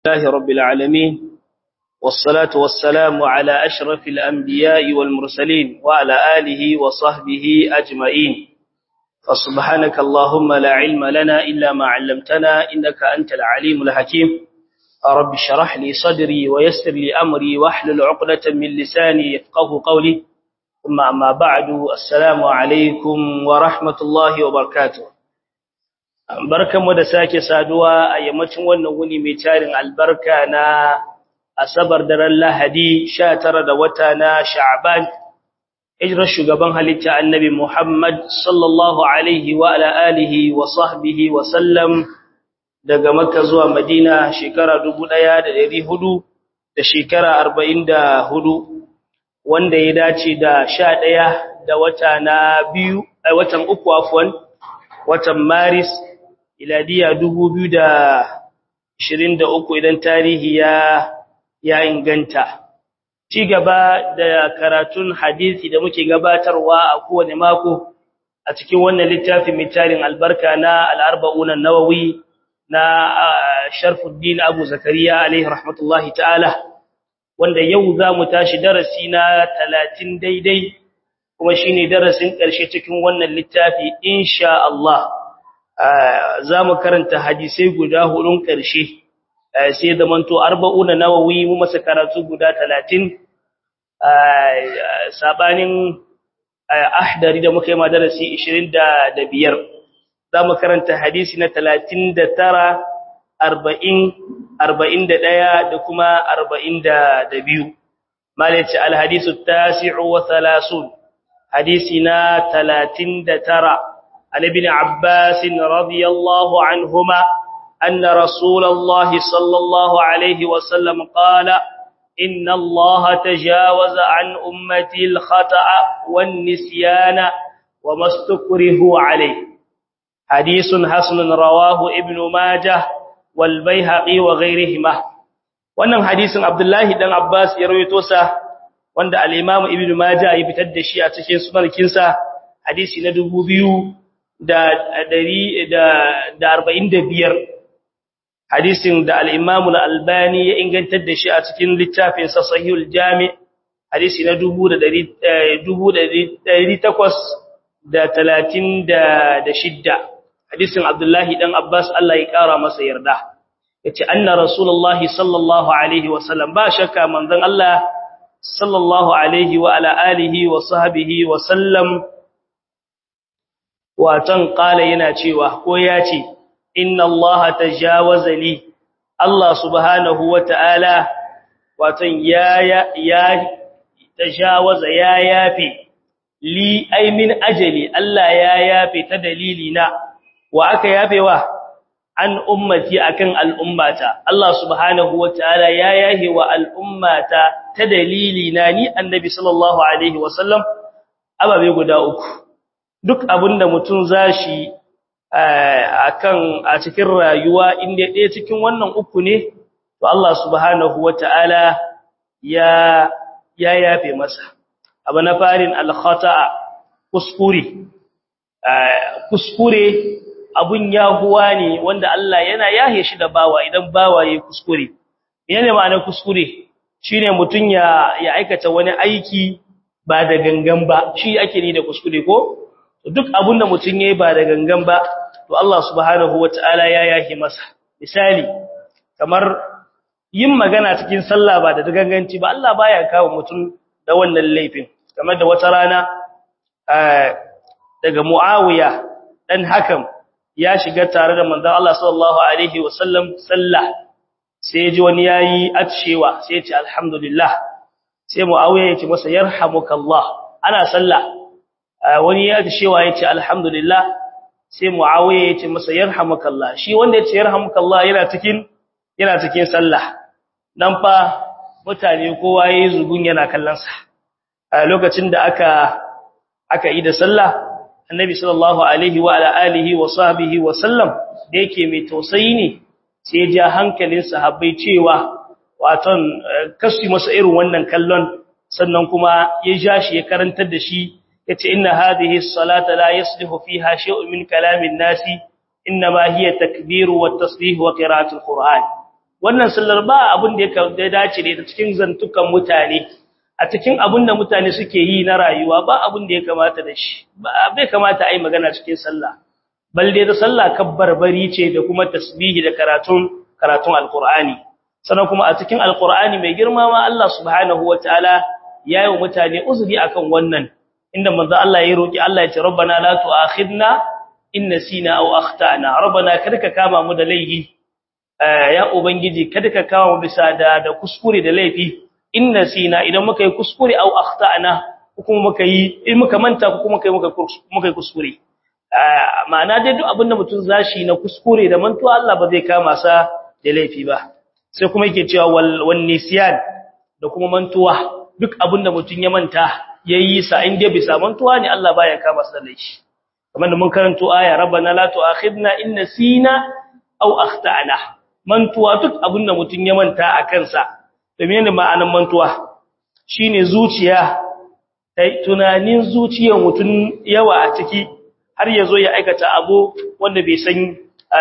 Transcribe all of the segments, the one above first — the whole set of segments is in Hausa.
الله رب العالمين والصلاة والسلام على أشرف الأنبياء والمرسلين وعلى آله وصحبه أجمعين فسبحانك اللهم لا علم لنا إلا ما علمتنا إنك أنت العليم الحكيم رب شرح لي صدري ويسر لي أمري واحلل عقدة من لساني يفقه قولي ثم أما بعد السلام عليكم ورحمة الله وبركاته barkanmu da sake saduwa a yammacin wannan wuni mai tarin albarka na asabar daren lahadi 19 da wata na sha'ban hijrar shugaban halitta annabi muhammad sallallahu alaihi wa ala alihi wa sahbihi wa sallam daga makka zuwa madina shekara 1400 da shekara 44 wanda ya dace da 11 da wata na biyu a watan uku afwan watan maris iladiya 2023 idan tarihi ya ya inganta ci gaba da karatun hadisi da muke gabatarwa a kowane mako a cikin wannan littafin mitarin albarka na al-arba'un an-nawawi na Sharfuddin Abu Zakariya alaihi rahmatullahi ta'ala wanda yau za mu tashi darasi na 30 daidai kuma shine darasin ƙarshe cikin wannan littafi insha Allah za mu karanta hadisai guda hudun ƙarshe sai da manto arba'una nawawi mu masa karatu guda talatin sabanin ahdari da muka yi madarasi ishirin da biyar za mu karanta hadisi na talatin da tara arba'in arba'in da ɗaya da kuma arba'in da biyu malaci alhadisu tasi'u wa thalasun hadisi na talatin da tara عن ابن عباس رضي الله عنهما أن رسول الله صلى الله عليه وسلم قال إن الله تجاوز عن أمتي الخطأ والنسيان وما استكره عليه حديث حسن رواه ابن ماجه والبيهقي وغيرهما wannan hadisin Abdullahi dan Abbas ya rawaito sa wanda al-Imam Ibn Majah ya fitar da shi a cikin sunankinsa hadisi na 2000 da ɗari da arba'in da biyar hadisin da al'imamu na albani ya ingantar da shi a cikin littafinsa sahihul jami hadisi na dubu da ɗari takwas da talatin da shidda hadisin abdullahi ɗan abbas Allah ya ƙara masa yarda ya ce an na rasulullahi sallallahu alaihi wasallam ba shakka manzan Allah sallallahu alaihi wa ala'alihi wa sahabihi wa sallam watan kala yana cewa ko ya ce inna Allah tajawaza li Allah subhanahu wata'ala watan ya ya tajawaza ya yafi li ay min ajali Allah ya yafi ta dalili na wa aka yafewa an ummati akan al'ummata Allah subhanahu wata'ala ya yahi wa al'ummata ta dalili na ni annabi sallallahu alaihi wasallam ababe guda uku duk abinda mutum zashi akan a cikin rayuwa inda ɗaya cikin wannan uku ne to Allah subhanahu wata'ala ya ya yafe masa abu na farin al-khata'a kuskure kuskure abun yahuwa ne wanda Allah yana yahe shi da bawa idan bawa yayi kuskure menene ma'anar kuskure shine mutun ya ya aikata wani aiki ba da gangan ba shi ake ni da kuskure ko duk abin da mutum yayi ba da gangan ba to Allah subhanahu wataala ya yake masa misali kamar yin magana cikin sallah ba da ganganci ba Allah baya kawo mutum da wannan laifin kamar da wata rana daga Muawiya dan hakan ya shiga tare da manzon Allah sallallahu alaihi wasallam sallah sai ji wani yayi atshewa sai ya ce alhamdulillah sai Muawiya ya ce masa yarhamukallah ana sallah wani ya cewa yace alhamdulillah sai muawiya yace masa yarhamukallah shi wanda yace yarhamukallah yana cikin yana cikin sallah dan fa mutane kowa yayi zugun yana kallon sa a lokacin da aka aka yi da sallah annabi sallallahu alaihi wa ala alihi wa sahbihi wa sallam da yake mai tausayi ne sai ya ja hankalin sahabbai cewa waton kasu masa irin wannan kallon sannan kuma ya ja shi ya karantar da shi yace inna hadhihi as-salata la yaslihu fiha shay'un min kalamin nasi inma hiya takbir wa tasbih wa qira'atul qur'an wannan sallar ba abin da ya dace da ita cikin zantukan mutane a cikin abin da mutane suke yi na rayuwa ba abin da ya kamata da shi ba bai kamata ai magana cikin sallah balle da sallah kabbarbari ce da kuma tasbihi da karatun karatun alqur'ani sannan kuma a cikin alqur'ani mai girma ma Allah subhanahu wataala yayi wa mutane uzuri akan wannan inda manzo Allah ya roki Allah ya ce rabbana la tu'akhidna in nasina aw akhtana rabbana kada ka kama mu da laifi ya ubangiji kada ka kama mu bisa da da kuskure da laifi in nasina idan muka yi kuskure aw akhtana kuma muka yi in muka manta kuma muka yi muka yi kuskure ma'ana dai duk abinda mutum zashi na kuskure da mantuwa Allah ba zai kama sa da laifi ba sai kuma yake cewa wal nisyan da kuma mantuwa duk abinda mutum ya manta yayi sa in dai bisa mantuwa ne Allah baya kama sa da laifi kamar da mun karanto aya rabbana la tu'akhidna in nasina aw akhtana mantuwa duk abinda mutum ya manta a kansa to menene ma'anar mantuwa shine zuciya tunanin zuciyar mutum yawa a ciki har ya zo ya aikata abu wanda bai san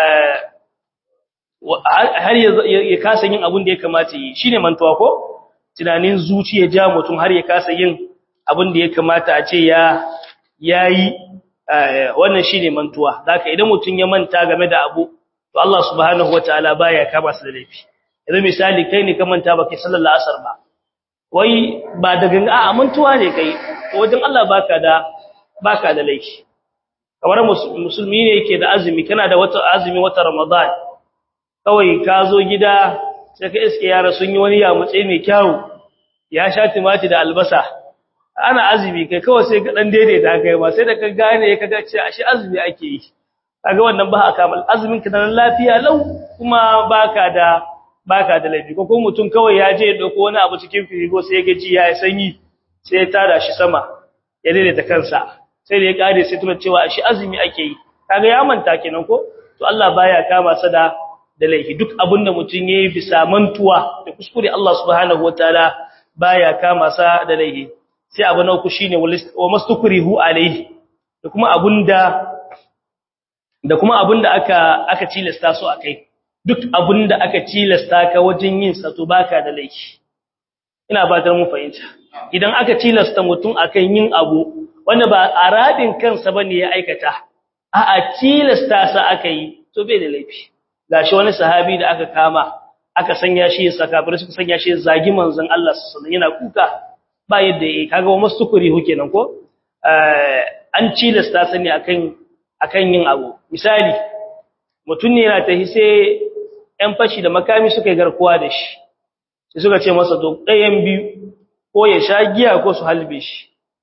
har ya kasa yin abin da ya kamata yi shine mantuwa ko tunanin zuciya ja mutum har ya kasa yin abin da ya kamata a ce ya yayi wannan shine mantuwa zaka idan mutum ya manta game da abu to Allah subhanahu wataala baya kama su da laifi idan misali kai ne ka manta baka sallallahu asar ba wai ba da ganga a mantuwa ne kai wajen Allah baka da baka da laifi kamar musulmi ne yake da azumi kana da wata azumi wata ramadan kawai ka zo gida sai ka iske yara sun yi wani yamutse mai kyau ya sha timati da albasa ana azumi kai kawai sai ka dan daidaita kai ma sai da ka gane ka ga cewa shi azumi ake yi kaga wannan ba a kamal azumin ka nan lafiya lau kuma baka da baka da laifi ko kuma mutum kawai ya je ya dauko wani abu cikin firigo sai ya gaji ya sanyi sai ya tada shi sama ya daidaita kansa sai da ya kare sai tuna cewa shi azumi ake yi kaga ya manta kenan ko to Allah baya kama sa da da laifi duk abinda mutum yayi bisa mantuwa da kuskure Allah subhanahu wataala baya kama sa da laifi sai abu na uku shine wa mastukrihu alaihi da kuma abunda da kuma abunda aka aka tilasta su akai duk abunda aka tilasta ka wajen yin sa to baka da laifi ina ba ta mu fahimta idan aka tilasta mutum akan yin abu wanda ba a radin kansa bane ya aikata a a tilasta sa aka yi to bai da laifi gashi wani sahabi da aka kama aka sanya shi sakafir suka sanya shi zagi manzon Allah sallallahu alaihi yana kuka ba yadda yake kaga wa mastukuri hu kenan ko an tilasta sa ne akan akan yin abu misali mutum ne yana tahi sai ɗan fashi da makami suka yi garkuwa da shi sai suka ce masa to ɗayan biyu ko ya sha giya ko su halbe shi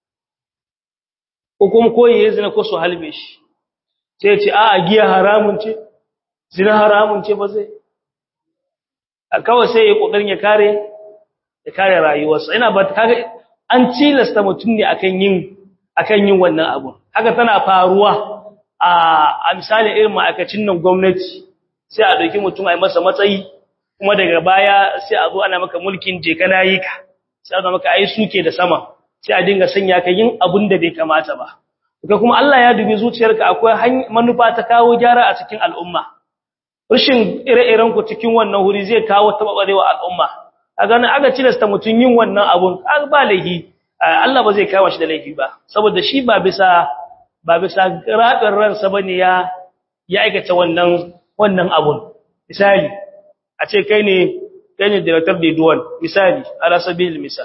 ko kuma ko ya zina ko su halbe shi sai ce a giya haramun ce zina haramun ce ba zai a kawai sai ya kokarin ya kare ya kare rayuwarsa ina ba kaga an cilasta mutum ne akan yin akan yin wannan abu haka tana faruwa a a misali irin ma'aikacin nan gwamnati sai a dauki mutum a yi masa matsayi kuma daga baya sai a zo ana maka mulkin je kana yi ka sai a zo maka ai suke da sama sai a dinga sanya ka yin abun da bai kamata ba ka kuma Allah ya dubi zuciyarka akwai manufa ta kawo gyara a cikin al'umma rashin ire-iren ku cikin wannan huri zai kawo tababarewa al'umma kaga nan aka cilasta mutun yin wannan abun ba laifi Allah ba zai kawo shi da laifi ba saboda shi ba bisa ba bisa rabin ransa bane ya ya aikata wannan wannan abun misali a ce kai ne kai ne director da duwan misali ala sabil misal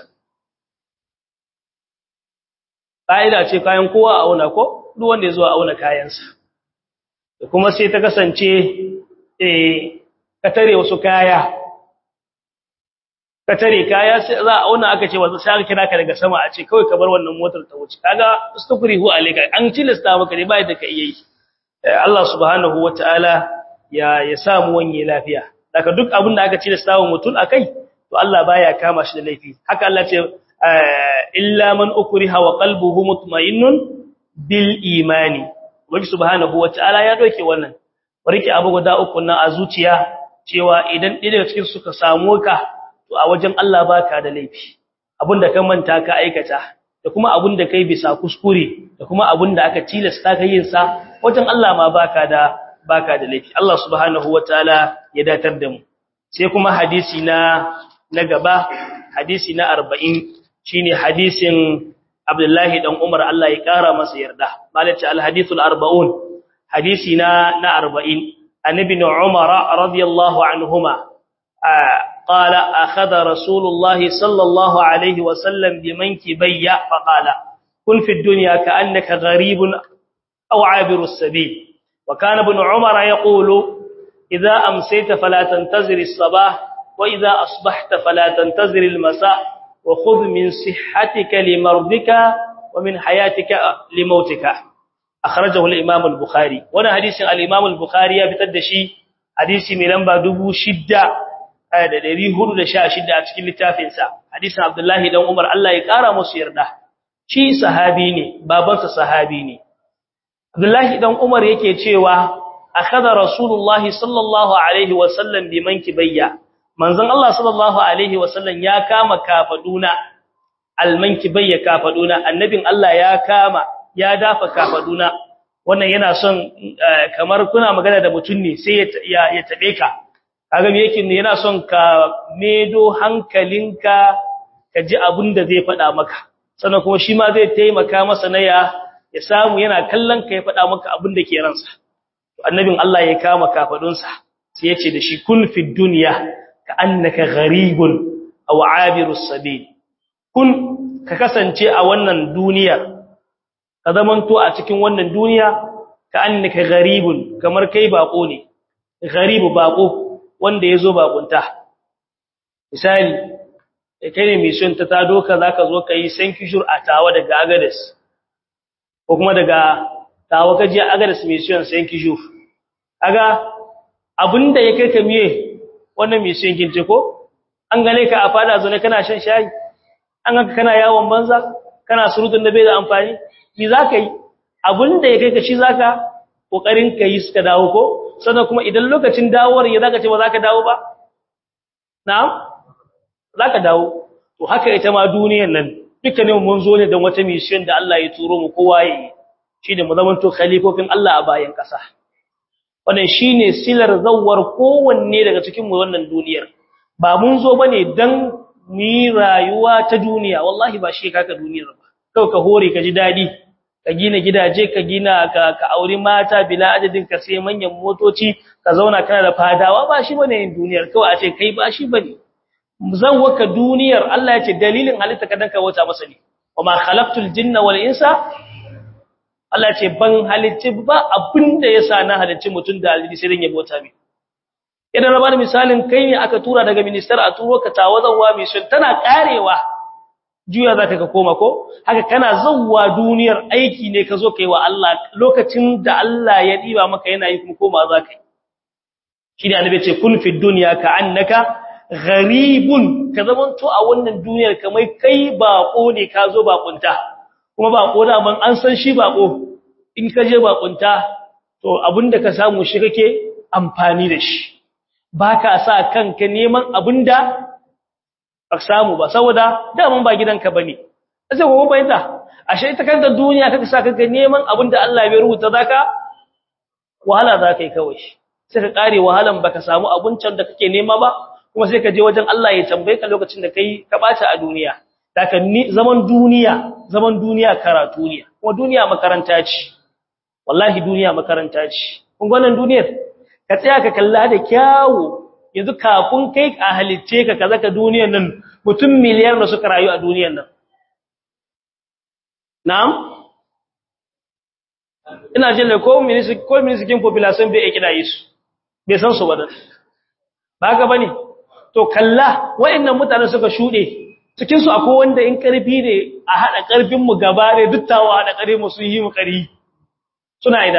ƙa'ida ce kayan kowa a auna ko duk wanda ya zo a auna kayansa da kuma sai ta kasance ka tare wasu kaya ka tare kaya sai za a auna aka ce wasu sai kira ka daga sama a ce kawai ka bar wannan motar ta wuce kaga stukrihu alayka an tilasta maka ne bai da ka iya yi Allah subhanahu wataala ya ya samu wanye lafiya daga duk abin da aka tilasta wa mutum akai to Allah baya kama shi da laifi haka Allah ce illa man ukriha wa qalbuhu mutma'innun bil imani wani subhanahu wataala ya doke wannan rike abu guda uku nan a zuciya cewa idan ɗaya daga cikin suka samu ka to a wajen Allah baka da laifi abinda ka manta ka aikata da kuma abinda kai bisa kuskure da kuma abinda aka tilasta ka yin sa wajen Allah ma baka da baka da laifi Allah subhanahu wataala ya datar da mu sai kuma hadisi na na gaba hadisi na 40 shine hadisin Abdullahi dan Umar Allah ya kara masa yarda malaka al-hadithul 40 hadisi na na 40 annabi Umar radiyallahu anhuma قال أخذ رسول الله صلى الله عليه وسلم بمنكبي فقال كن في الدنيا كأنك غريب أو عابر السبيل وكان ابن عمر يقول إذا أمسيت فلا تنتظر الصباح وإذا أصبحت فلا تنتظر المساء وخذ من صحتك لمرضك ومن حياتك لموتك أخرجه الإمام البخاري وانا حديث الإمام البخاري بتدشي حديث من لنبا دبو شدة da ɗari hudu da sha shida a cikin littafinsa hadisin abdullahi dan umar Allah ya ƙara musu yarda shi sahabi ne babansa sahabi ne abdullahi dan umar yake cewa akhadha rasulullahi sallallahu alaihi wa sallam bi mankibayya manzon Allah sallallahu alaihi wa sallam ya kama kafaduna almankibayya kafaduna annabin Allah ya kama ya dafa kafaduna wannan yana son kamar kuna magana da mutum ne sai ya ya tabe ka kaga me yake yana son ka medo hankalinka ka ji abin da zai faɗa maka sannan kuma shi ma zai taimaka masa na ya ya samu yana kallon ka ya faɗa maka abin da ke ransa annabin Allah ya kama kafadunsa sai ya ce da shi kun fi dunya ka annaka gharibun aw abirus sabil kun ka kasance a wannan duniya ka zamanto a cikin wannan duniya ka annaka gharibun kamar kai bako ne gharibu bako wanda yazo bakunta misali kai ne mission ta ta doka zaka zo kai san kishur a tawa daga agades ko kuma daga tawa kaje agades mission san kishur kaga abinda ya kai ka miye wannan mission kince ko an gane ka a fada zo ne kana shan shayi an ganka kana yawon banza kana surutun da bai da amfani me zaka yi abinda ya kai ka shi zaka kokarin ka yi suka dawo ko sannan kuma idan lokacin dawowar ya zaka ce ba zaka dawo ba na'am zaka dawo to haka ita ma duniyar nan dukkanin mun zo ne don wata mission da Allah ya turo mu kowa yi shine mu zaman to khalifofin Allah a bayan kasa wannan shine silar zawwar kowanne daga cikin mu wannan duniyar ba mun zo bane dan mu yi rayuwa ta duniya wallahi ba shi kaka duniyar ba kawai ka hore ka ji dadi ka gina gidaje ka gina ka ka auri mata bila adadin ka sai manyan motoci ka zauna kana da fadawa ba shi bane yin duniyar kawai a ce kai ba shi bane zan waka duniyar Allah ya ce dalilin halitta ka dan ka wata masa ne wama khalaqtul jinna wal insa Allah ya ce ban halicci ba abinda yasa na halicci mutun da alji sai dan ya bota mi idan na bada misalin kai ne aka tura daga minister a turo ka tawazawa mai sun tana karewa juya za ka koma ko haka kana zawwa duniyar aiki ne ka zo kai wa Allah lokacin da Allah ya diba maka yana yi kuma koma za ka yi shi ne annabi ce kun fi dunya ka annaka gharibun ka zamanto a wannan duniyar kamar kai bako ne ka zo bakunta kuma bako da ban an san shi bako in ka je bakunta to abinda ka samu shi kake amfani da shi baka sa kanka neman abinda ka samu ba saboda daman ba gidanka bane sai gobe bayyana ashe ita kanta duniya kaka sa kanka neman abinda Allah bai rubuta zaka wahala zaka yi kawai sai ka kare wahalan baka samu abincin da kake nema ba kuma sai ka je wajen Allah ya tambaye ka lokacin da kai ka bata a duniya daga zaman duniya zaman duniya karatu ne kuma duniya makaranta ce wallahi duniya makaranta ce kun wannan duniyar ka tsaya ka kalla da kyawu yanzu kafin kai a halicce ka kaza ka duniyar nan mutum miliyar da suka rayu a duniyar nan na'am ina jin da ko ministry ko ministry population bai kida yi su bai san su ba dan ba ga bane to kalla wayannan mutane suka shude cikin su akwai wanda in karfi ne a hada karfin mu gaba ne duttawa hada kare mu sun yi mu kari suna ida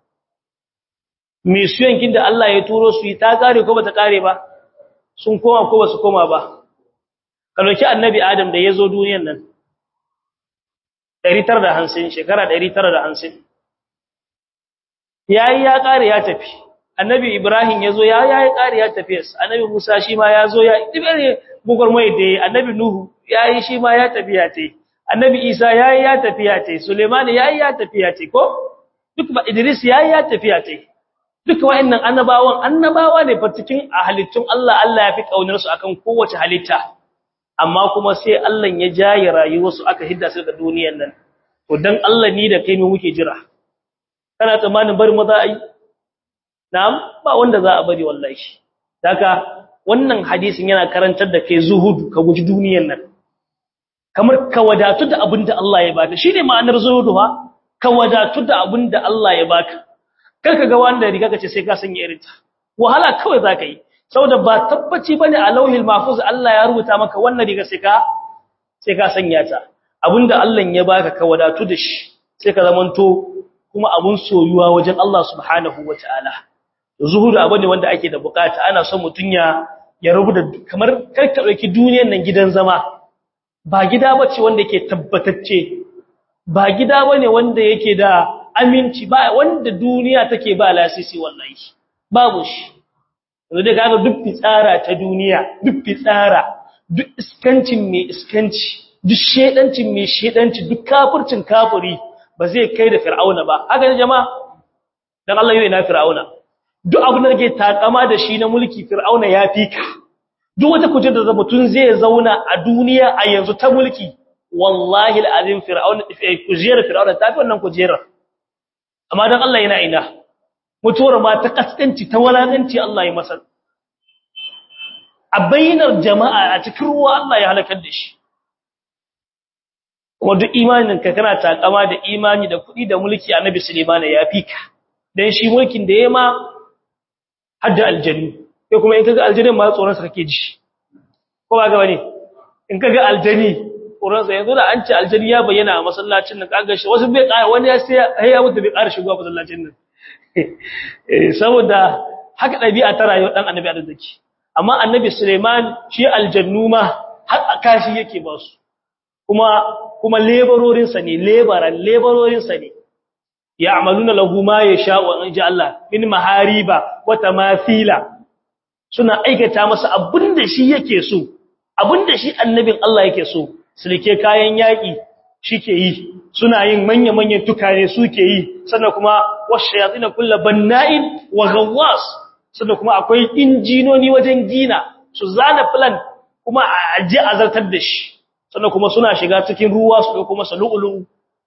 mission kin da Allah ya turo su yi ta kare ko bata kare ba sun koma ko basu koma ba kaloki annabi Adam da yazo duniyar nan 950 shekara 950 yayi ya kare ya tafi annabi Ibrahim yazo ya yayi kare ya tafi annabi Musa shi ma yazo ya dibere bugar mai da annabi Nuhu yayi shi ma ya tafi ya tai annabi Isa yayi ya tafi ya tai Suleiman yayi ya tafi ya tai ko duk ba Idris yayi ya tafi ya tai duka wa'annan annabawan annabawa ne fa cikin halittun Allah Allah ya fi kaunar su akan kowace halitta amma kuma sai Allah ya jaye rayuwarsu aka hidda su daga duniyar nan to dan Allah ni da kai mu muke jira kana tsammanin bari maza ai na'am ba wanda za a bari wallahi daga wannan hadisin yana karantar da kai zuhudu ka guji duniyar nan kamar ka wadatu da abinda Allah ya baka shine ma'anar zuhudu ha ka wadatu da abinda Allah ya baka karka ga wanda riga kace sai ka sanya irinta wahala kawai zaka yi saboda ba tabbaci bane a lauhil mahfuz Allah ya rubuta maka wannan riga sai ka sai ka sanya ta abinda Allah ya baka ka wadatu da shi sai ka zamanto kuma abun soyuwa wajen Allah subhanahu wataala zuhudu abu ne wanda ake da bukata ana son mutun ya ya rubuta kamar karka dauki duniyar nan gidan zama ba gida bace wanda yake tabbatacce ba gida bane wanda yake da aminci ba wanda duniya take ba lasisi wallahi babu shi yanzu dai kaga duk fitsara ta duniya duk fitsara duk iskancin mai iskanci duk shedancin mai shedanci duk kafircin kafiri ba zai kai da fir'auna ba haka ne jama'a dan Allah yau ina fir'auna duk abin da kake takama da shi na mulki fir'auna ya fika duk wata kujera da mutun zai zauna a duniya a yanzu ta mulki wallahi alazim fir'auna kujerar fir'auna ta fi wannan kujerar amma dan Allah yana ina mutuwar ma ta kaskanci ta walakanci Allah ya masa a bainar jama'a a cikin ruwa Allah ya halakar da shi kuma duk imanin ka kana takama da imani da kuɗi da mulki annabi Sulaiman ya fika dan shi mulkin da yayi ma hadda aljannu sai kuma in kaga aljannin ma tsoron sa kake ji ko ba ga bane in kaga aljanni tsoron sa yanzu da an ce aljanni ya bayyana a masallacin nan kaga shi wasu bai ƙara wani ya sai ya mutu bai ƙara shigowa masallacin nan saboda haka ɗabi'a ta rayuwar ɗan annabi arziki amma annabi suleiman shi aljannu ma har a kashi yake ba su kuma kuma lebarorinsa ne lebaran lebarorinsa ne ya amaluna lahu ma ya sha wa inji Allah min mahariba wa tamafila suna aikata masa abinda shi yake so abinda shi annabin Allah yake so sulke kayan yaƙi shike yi suna yin manya-manyan tukane suke yi sannan kuma washayatin kullu banna'in wa ghawwas sannan kuma akwai injinoni wajen gina su zana plan kuma a je azartar da shi sannan kuma suna shiga cikin ruwa su dauko masa lu'ulu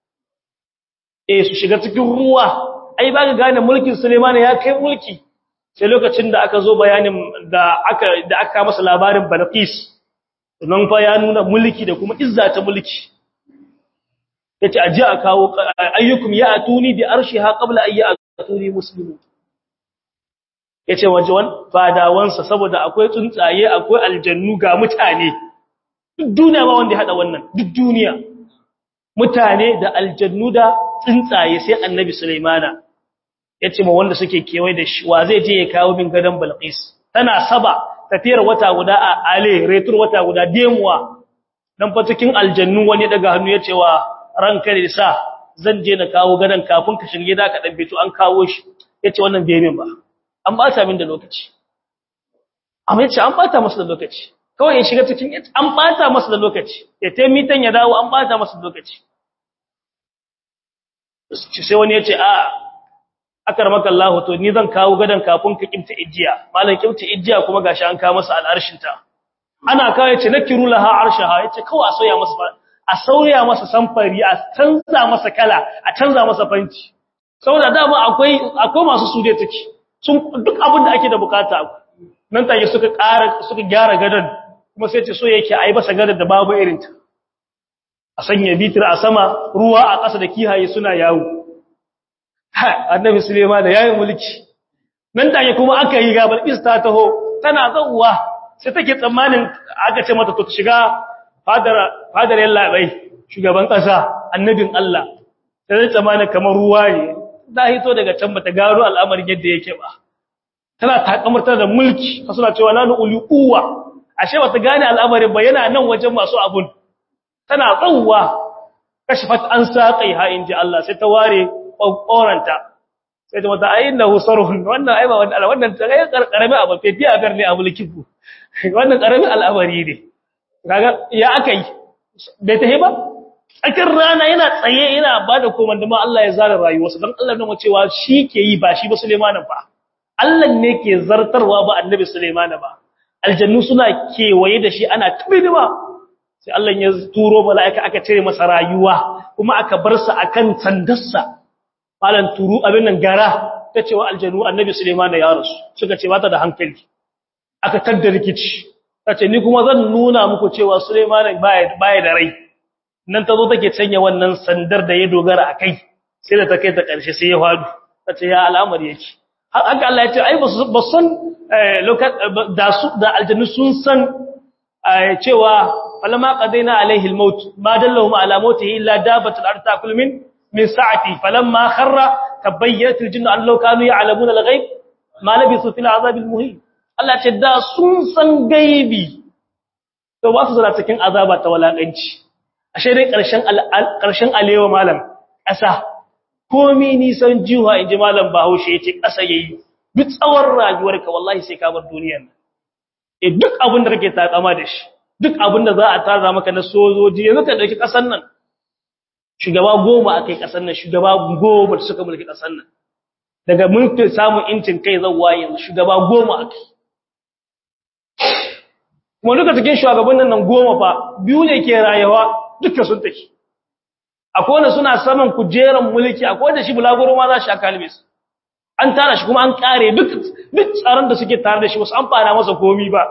eh su shiga cikin ruwa ai ba ga gane mulkin Suleiman ya kai mulki sai lokacin da aka zo bayanin da aka da aka masa labarin Balqis nan fa ya nuna mulki da kuma izza ta mulki yace aje a kawo ayyukum ya atuni bi arshiha qabla ay atuni muslimu yace waje wan fadawansa saboda akwai tsuntsaye akwai aljannu ga mutane duk duniya ba wanda ya hada wannan duk duniya mutane da aljannu da tsuntsaye sai annabi sulaimana yace ma wanda suke kewaye da shi wa zai je ya kawo min gadan balqis tana saba tafiyar wata guda a ale retur wata guda demuwa dan fa cikin aljannu wani daga hannu yace wa ranka da sa zan je na kawo gadan kafin ka shirye da ka dan bito an kawo shi yace wannan bai min ba an bata min da lokaci amma yace an bata masa da lokaci kawai ya shiga cikin an bata masa da lokaci ya tai mitan ya dawo an bata masa da lokaci sai wani yace a akarmaka Allah to ni zan kawo gadan kafin ka kimta ijiya malam kimta ijiya kuma gashi an kawo masa al'arshin ta ana kawo yace nakiru laha arshaha yace kawai a soya masa a sauya masa samfari a canza masa kala a canza masa fanci saboda dama akwai akwai masu sude take sun duk abin da ake da bukata nan take suka ƙara suka gyara gadan kuma sai ce so yake ai masa gadan da babu irin ta a sanya bitir a sama ruwa a ƙasa da kihaye suna yawo ha annabi Suleiman da yayin mulki nan take kuma aka yi gabar ista taho tana zawwa sai take tsammanin aka ce mata to shiga fadar fadar yalla bai shugaban ƙasa annabin Allah sai tsammanin kamar ruwa ne da hito daga can bata gano al'amarin yadda yake ba tana takamartar da mulki ka suna cewa nanu uli uwa ashe bata gane al'amarin ba yana nan wajen masu abun tana tsawwa kashfat an saqai ha inji Allah sai ta ware kokoranta sai ta mata ayinnahu sarhun wannan ai ba wannan wannan tsaye karkarami abu fefiya gar ne a mulkin ku wannan karami al'amari ne kaga ya akai bai tahi ba tsakar rana yana tsaye yana bada komanda ma Allah ya zara rayuwarsa dan Allah nuna cewa shi ke yi ba shi ba Sulaimanin ba Allah ne ke zartarwa ba annabi Sulaiman ba aljannu suna kewaye da shi ana tabidima sai Allah ya turo mala'ika aka cire masa rayuwa kuma aka bar sa akan sandarsa malan turu abin nan gara ta cewa aljannu annabi Sulaiman ya rasu suka ce bata da hankali aka tadda rikici tace ni kuma zan nuna muku cewa Sulaiman baya baya da rai nan tazo take canya wannan sandar da ya dogara akai sai da ta kai ta karshe sai ya fadu tace ya al'amari yake haka Allah ya ce ai ba san da su da aljannu sun san cewa falamma qadaina alaihi almaut ma dallahum ala mautihi illa dabatul ard ta'kul min min sa'ati falamma kharra tabayyat aljinnu an law kanu ya'lamuna alghaib ma labisu fil azab almuhin Allah ce da sun san gaibi to ba su zura cikin azaba ta walakanci ashe dai karshen karshen alewa malam ƙasa komi nisan jiwa inji malam Bahaushe yace ƙasa yayi duk tsawon rayuwarka wallahi sai ka bar duniyar nan eh duk abin da kake takama da shi duk abin da za a tara maka na sojoji yanzu ka dauki ƙasar nan shugaba goma akai ƙasar nan shugaba goma da suka mulki ƙasar nan daga mulkin samun incin kai zawwa yanzu shugaba goma akai kuma duka cikin shugabannin nan goma fa biyu ne ke rayuwa duka sun take akwai wanda suna saman kujeran mulki akwai wanda shi bulaguro ma za shi akalme su an tara shi kuma an kare duk duk tsaron da suke tare da shi wasu an fara masa komi ba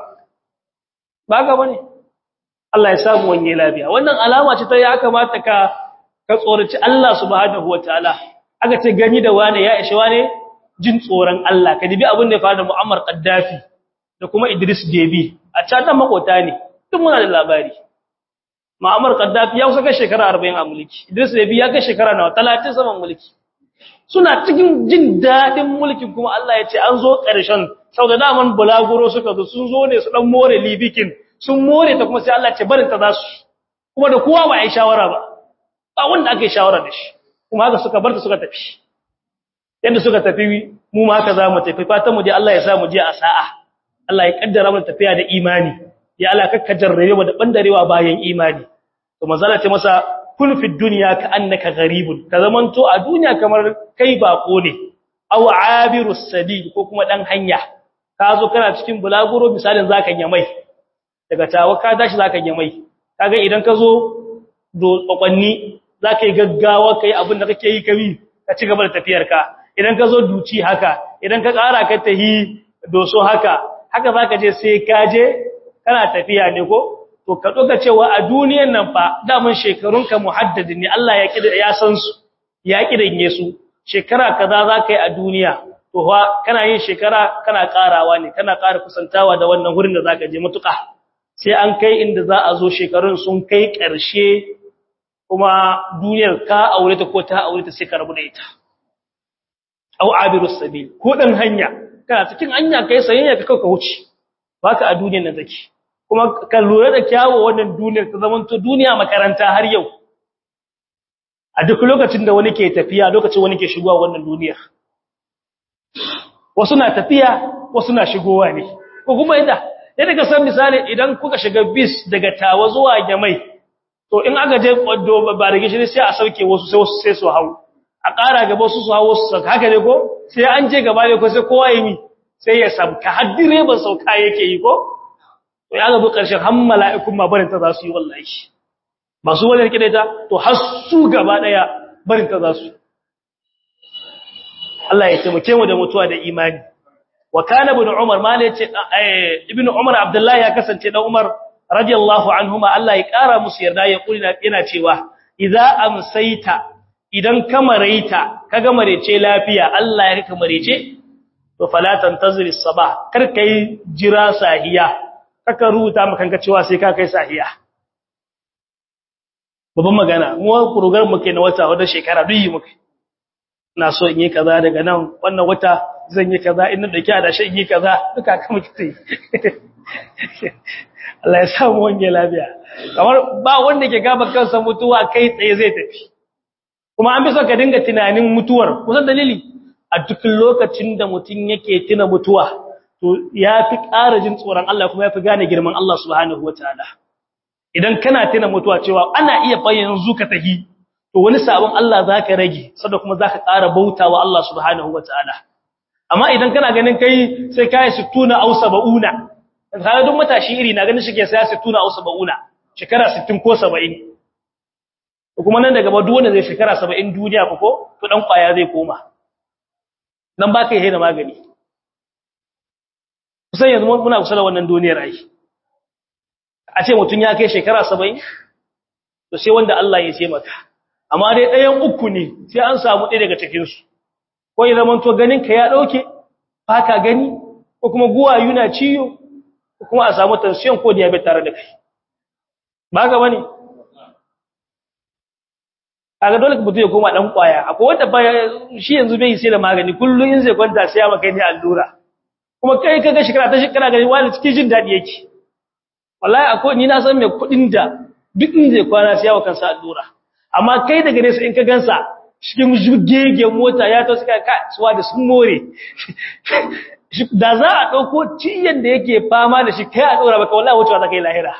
ba ga bane Allah ya samu wanye lafiya wannan alama ce ta ya kamata ka ka tsoraci Allah subhanahu wataala aka ce gani da wane ya ishe wane jin tsoron Allah ka dibi abin da ya faru da Muammar Gaddafi da kuma Idris Deby a can nan makota ne duk muna da labari Muammar Gaddafi ya kusa kai shekara 40 a mulki Idris Deby ya kai shekara nawa 30 saman mulki suna cikin jin dadin mulkin kuma Allah ya ce an zo ƙarshen sau da daman bulaguro suka zo sun zo ne su dan more libikin sun more ta kuma sai Allah ce barin ta za su kuma da kowa ba a yi shawara ba ba wanda aka yi shawara da shi kuma haka suka bar ta suka tafi yadda suka tafi mu ma haka za mu tafi fatan mu je Allah ya sa mu je a sa'a Allah ya kaddara mu tafiya da imani ya Allah kakka jarrabe mu da bandarewa bayan imani to manzala ce masa kun fi dunya ka annaka gharibun ka zamanto a duniya kamar kai bako ne aw abirus sabil ko kuma dan hanya ka zo kana cikin bulaguro misalin zaka mai daga tawa ka tashi zaka mai kaga idan ka zo do kwakwanni zaka yi gaggawa kai abin da kake yi kabi ka ci gaba da tafiyar ka idan ka zo duci haka idan ka ƙara ka tahi doso haka haka zaka je sai ka je kana tafiya ne ko to ka doka cewa a duniyar nan fa damun shekarunka muhaddadi ne Allah ya kida ya san su ya kidanye su shekara kaza zaka yi a duniya to fa kana yin shekara kana karawa ne kana ƙara kusantawa da wannan wurin da zaka je mutuka sai an kai inda za a zo shekarun sun kai ƙarshe kuma duniyar ka aure ta ko ta aure ta sai ka rabu da ita au abirus sabil ko dan hanya kana cikin hanya kai sayayya ka kauka wuce baka a duniyar nan take kuma ka lura da kyawu wannan duniyar ta zaman to duniya makaranta har yau a duk lokacin da wani ke tafiya lokacin wani ke shigowa wannan duniyar wasu na tafiya wasu na shigowa ne ko kuma yadda yadda ka san misali idan kuka shiga bis daga tawa zuwa gamai to in aka je kwaddo ba da gishiri sai a sauke wasu sai wasu sai su hau a ƙara gaba wasu su hau wasu sauka haka ne ko sai an je gaba ne ko sai kowa yi mi sai ya sauka har direban sauka yake yi ko to ya ga ƙarshen har mala'ikun ma barin ta za su yi wallahi ba su wani rike da ita to har su gaba daya barin ta za su Allah ya taimake mu da mutuwa da imani wa kana ibn umar ma yace ibn umar abdullahi ya kasance dan umar radiyallahu anhuma Allah ya kara musu yarda ya kuli yana cewa idza amsayta idan kamaraita kaga marece lafiya Allah ya kaka marece to fala tantazir as-sabah kar kai jira sahiya kaka rubuta maka kanka cewa sai ka kai sahiya babban magana mu program muke na wata wata shekara duk yi muke ina so in yi kaza daga nan wannan wata zan yi kaza in na dauki adashi in yi kaza duka ka muke tai Allah ya samu wange lafiya kamar ba wanda ke gaba kansa mutuwa kai tsaye zai tafi kuma an bi so ka dinga tunanin mutuwar kusan dalili a duk lokacin da mutum yake tuna mutuwa to yafi ƙara jin tsoron Allah kuma yafi gane girman Allah subhanahu wataala idan kana tuna mutuwa cewa ana iya fa yanzu ka tahi to wani sabon Allah zaka rage saboda kuma zaka ƙara bautawa Allah subhanahu wataala amma idan kana ganin kai sai kai 60 au 70 kaga duk matashi iri na ganin shike sai 60 au 70 shekara 60 ko 70 kuma nan daga ba duk wanda zai shekara 70 duniya ko ko to dan kwaya zai koma nan ba kai da magani kusan yanzu muna kusa da wannan duniyar ai a ce mutun ya kai shekara 70 to sai wanda Allah ya ce maka amma dai ɗayan uku ne sai an samu ɗaya daga cikin su ko ya zama to ganin ka ya dauke ba ka gani ko kuma guwayu na ciyo ko kuma a samu tension ko diabetes tare da kai ba ga bane kaga dole mutum ya koma dan kwaya akwai wanda ba shi yanzu bai sai da magani kullun in zai kwanta sai ya maka ni allura kuma kai kaga shekara ta shekara gani wani cikin jin dadi yake wallahi akwai ni na san mai kudin da duk in zai kwana sai ya kansa allura amma kai daga nesa in ka gansa cikin jugege mota ya to suka ka suwa da sun more da za a dauko ciyan da yake fama da shi kai a dora baka wallahi wucewa zaka yi lahira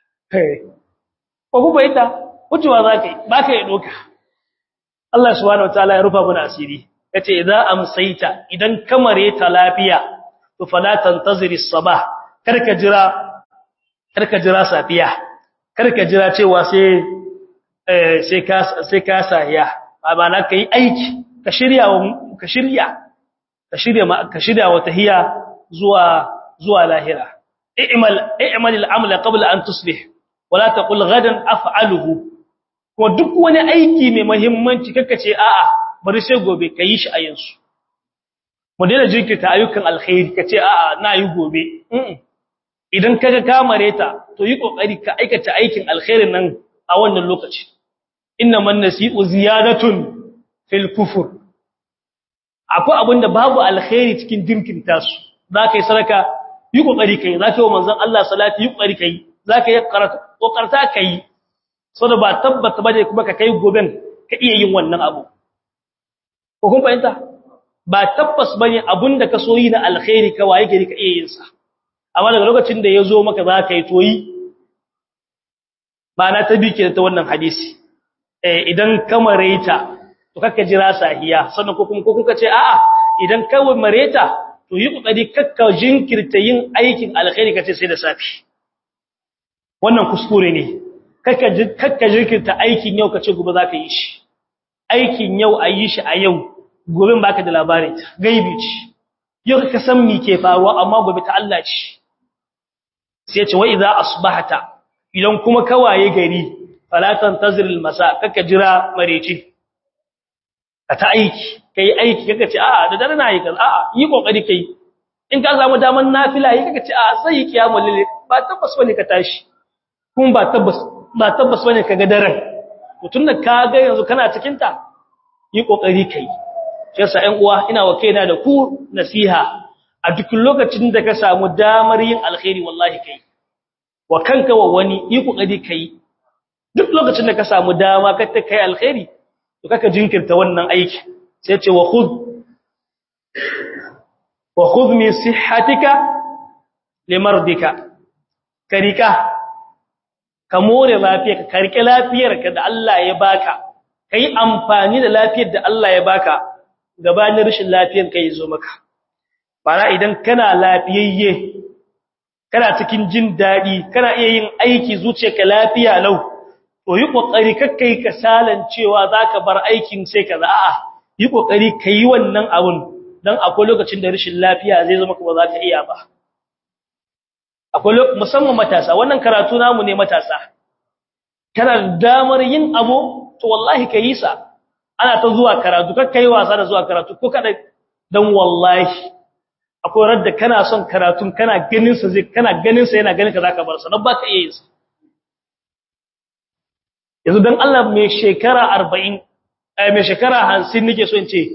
ko ku bayyana wucewa zaka yi baka yi doka Allah subhanahu wataala ya rufa mana asiri yace idza amsaita idan kamare ta lafiya to fala tantaziri sabah karka jira karka jira safiya karka jira cewa sai eh sai ka sai ka sahiya ba na kai aiki ka shirya ka shirya ka shirya ka shirya wata hiya zuwa zuwa lahira i'mal i'mal al-amala qabla an tusbih wala taqul ghadan af'aluhu ko duk wani aiki mai muhimmanci kaka ce a'a bari sai gobe ka yi shi a yanzu mu daina jinkirta ayyukan alkhairi ka ce a'a na yi gobe idan kaga kamare ta to yi kokari ka aikata aikin alkhairin nan a wannan lokaci inna man nasi'u ziyadatun fil kufur akwai abinda babu alkhairi cikin jinkirta su zaka yi sadaka yi kokari kai zaka yi wa manzon Allah salati yi kokari kai zaka yi karatu kokarta kai saboda ba tabbata bane kuma ka kai goben ka iya yin wannan abu ko kun fahimta ba tabbas bane abinda ka so yi na alkhairi ka waye gari ka iya yin sa amma daga lokacin da yazo maka za ka yi toyi ba na ta bike ta wannan hadisi eh idan ka mareta to kaka jira sahiya sannan ko kuma ko kuka ce a'a idan ka mareta to yi kokari kakka jinkirta yin aikin alkhairi kace sai da safi wannan kuskure ne kakka jirkinta aikin yau ka ce gobe za ka yi shi aikin yau a yi shi a yau gobe ba ka da labarin ta gaibi ce yau ka san mi ke faruwa amma gobe ta Allah ce sai ce wa idza asbahata idan kuma kawaye gari falatan tazril masa kakka jira mareci ka ta aiki kai aiki kaka ce a'a da dare na yi kaza a'a yi kokari kai in ka samu daman nafila yi kaka ce a'a sai kiyamul lil ba tabbas bane ka tashi kuma ba tabbas ba tabbas bane kaga daren to tunda kaga yanzu kana cikin ta yi kokari kai shi yasa ƴan uwa ina wa kaina da ku nasiha a duk lokacin da ka samu damar yin alkhairi wallahi kai wa kanka wa wani yi kokari kai duk lokacin da ka samu dama ka ta kai alkhairi to kaka jinkirta wannan aiki sai ce wa khudh wa khudh min sihhatika limardika karika ka more lafiyarka ka rike lafiyarka da Allah ya baka kai amfani da lafiyar da Allah ya baka gabanin rashin lafiyar kai zo maka bara idan kana lafiyayye kana cikin jin dadi kana iya yin aiki zuciyarka lafiya lau to yi kokari kakkai kasalan cewa zaka bar aikin sai kaza a'a yi kokari kai wannan abun dan akwai lokacin da rashin lafiya zai zo maka ba za ka iya ba akwai musamman matasa wannan karatu namu ne matasa kana damar yin abu to wallahi kai sa ana ta zuwa karatu kar kai wasa da zuwa karatu ko kada dan wallahi akwai radda kana son karatun kana ganin sa zai kana ganin sa yana ganin ka zaka bar sa dan baka iya yin sa yanzu dan Allah mai shekara 40 eh mai shekara 50 nake so in ce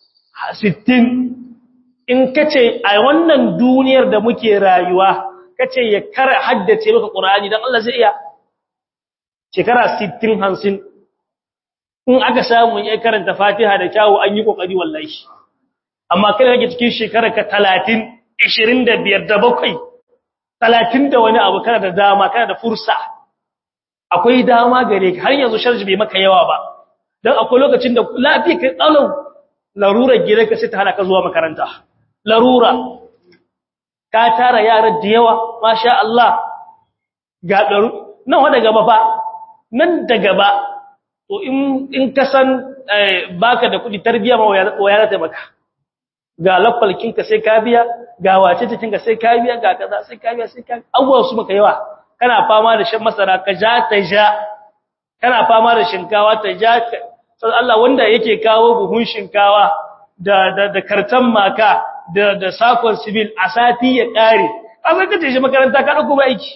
60 in kace a wannan duniyar da muke rayuwa kace ya kara haddace maka Qur'ani dan Allah zai iya shekara 60 50 in aka samu ya karanta Fatiha da kyawu an yi kokari wallahi amma kai kake cikin shekara ka 30 25 da bakwai 30 da wani abu kana da dama kana da fursa akwai dama gare ka har yanzu sharji bai maka yawa ba dan akwai lokacin da lafiya kai tsalau larurar gidanka sai ta hana ka zuwa makaranta larura ka tara yara da yawa masha Allah ga daru nan wa daga ba nan daga ba to in in ka san baka da kudi tarbiya ma waya ta maka ga lafalkin ka sai ka biya ga wace cikin ka sai ka biya ga kaza sai ka biya sai ka abuwa su maka yawa kana fama da shan masara ka ja ta ja kana fama da shinkawa ta ja sai Allah wanda yake kawo buhun shinkawa da da da kartan maka da da sakon civil a sati ya kare amma kace shi makaranta ka dauko ba aiki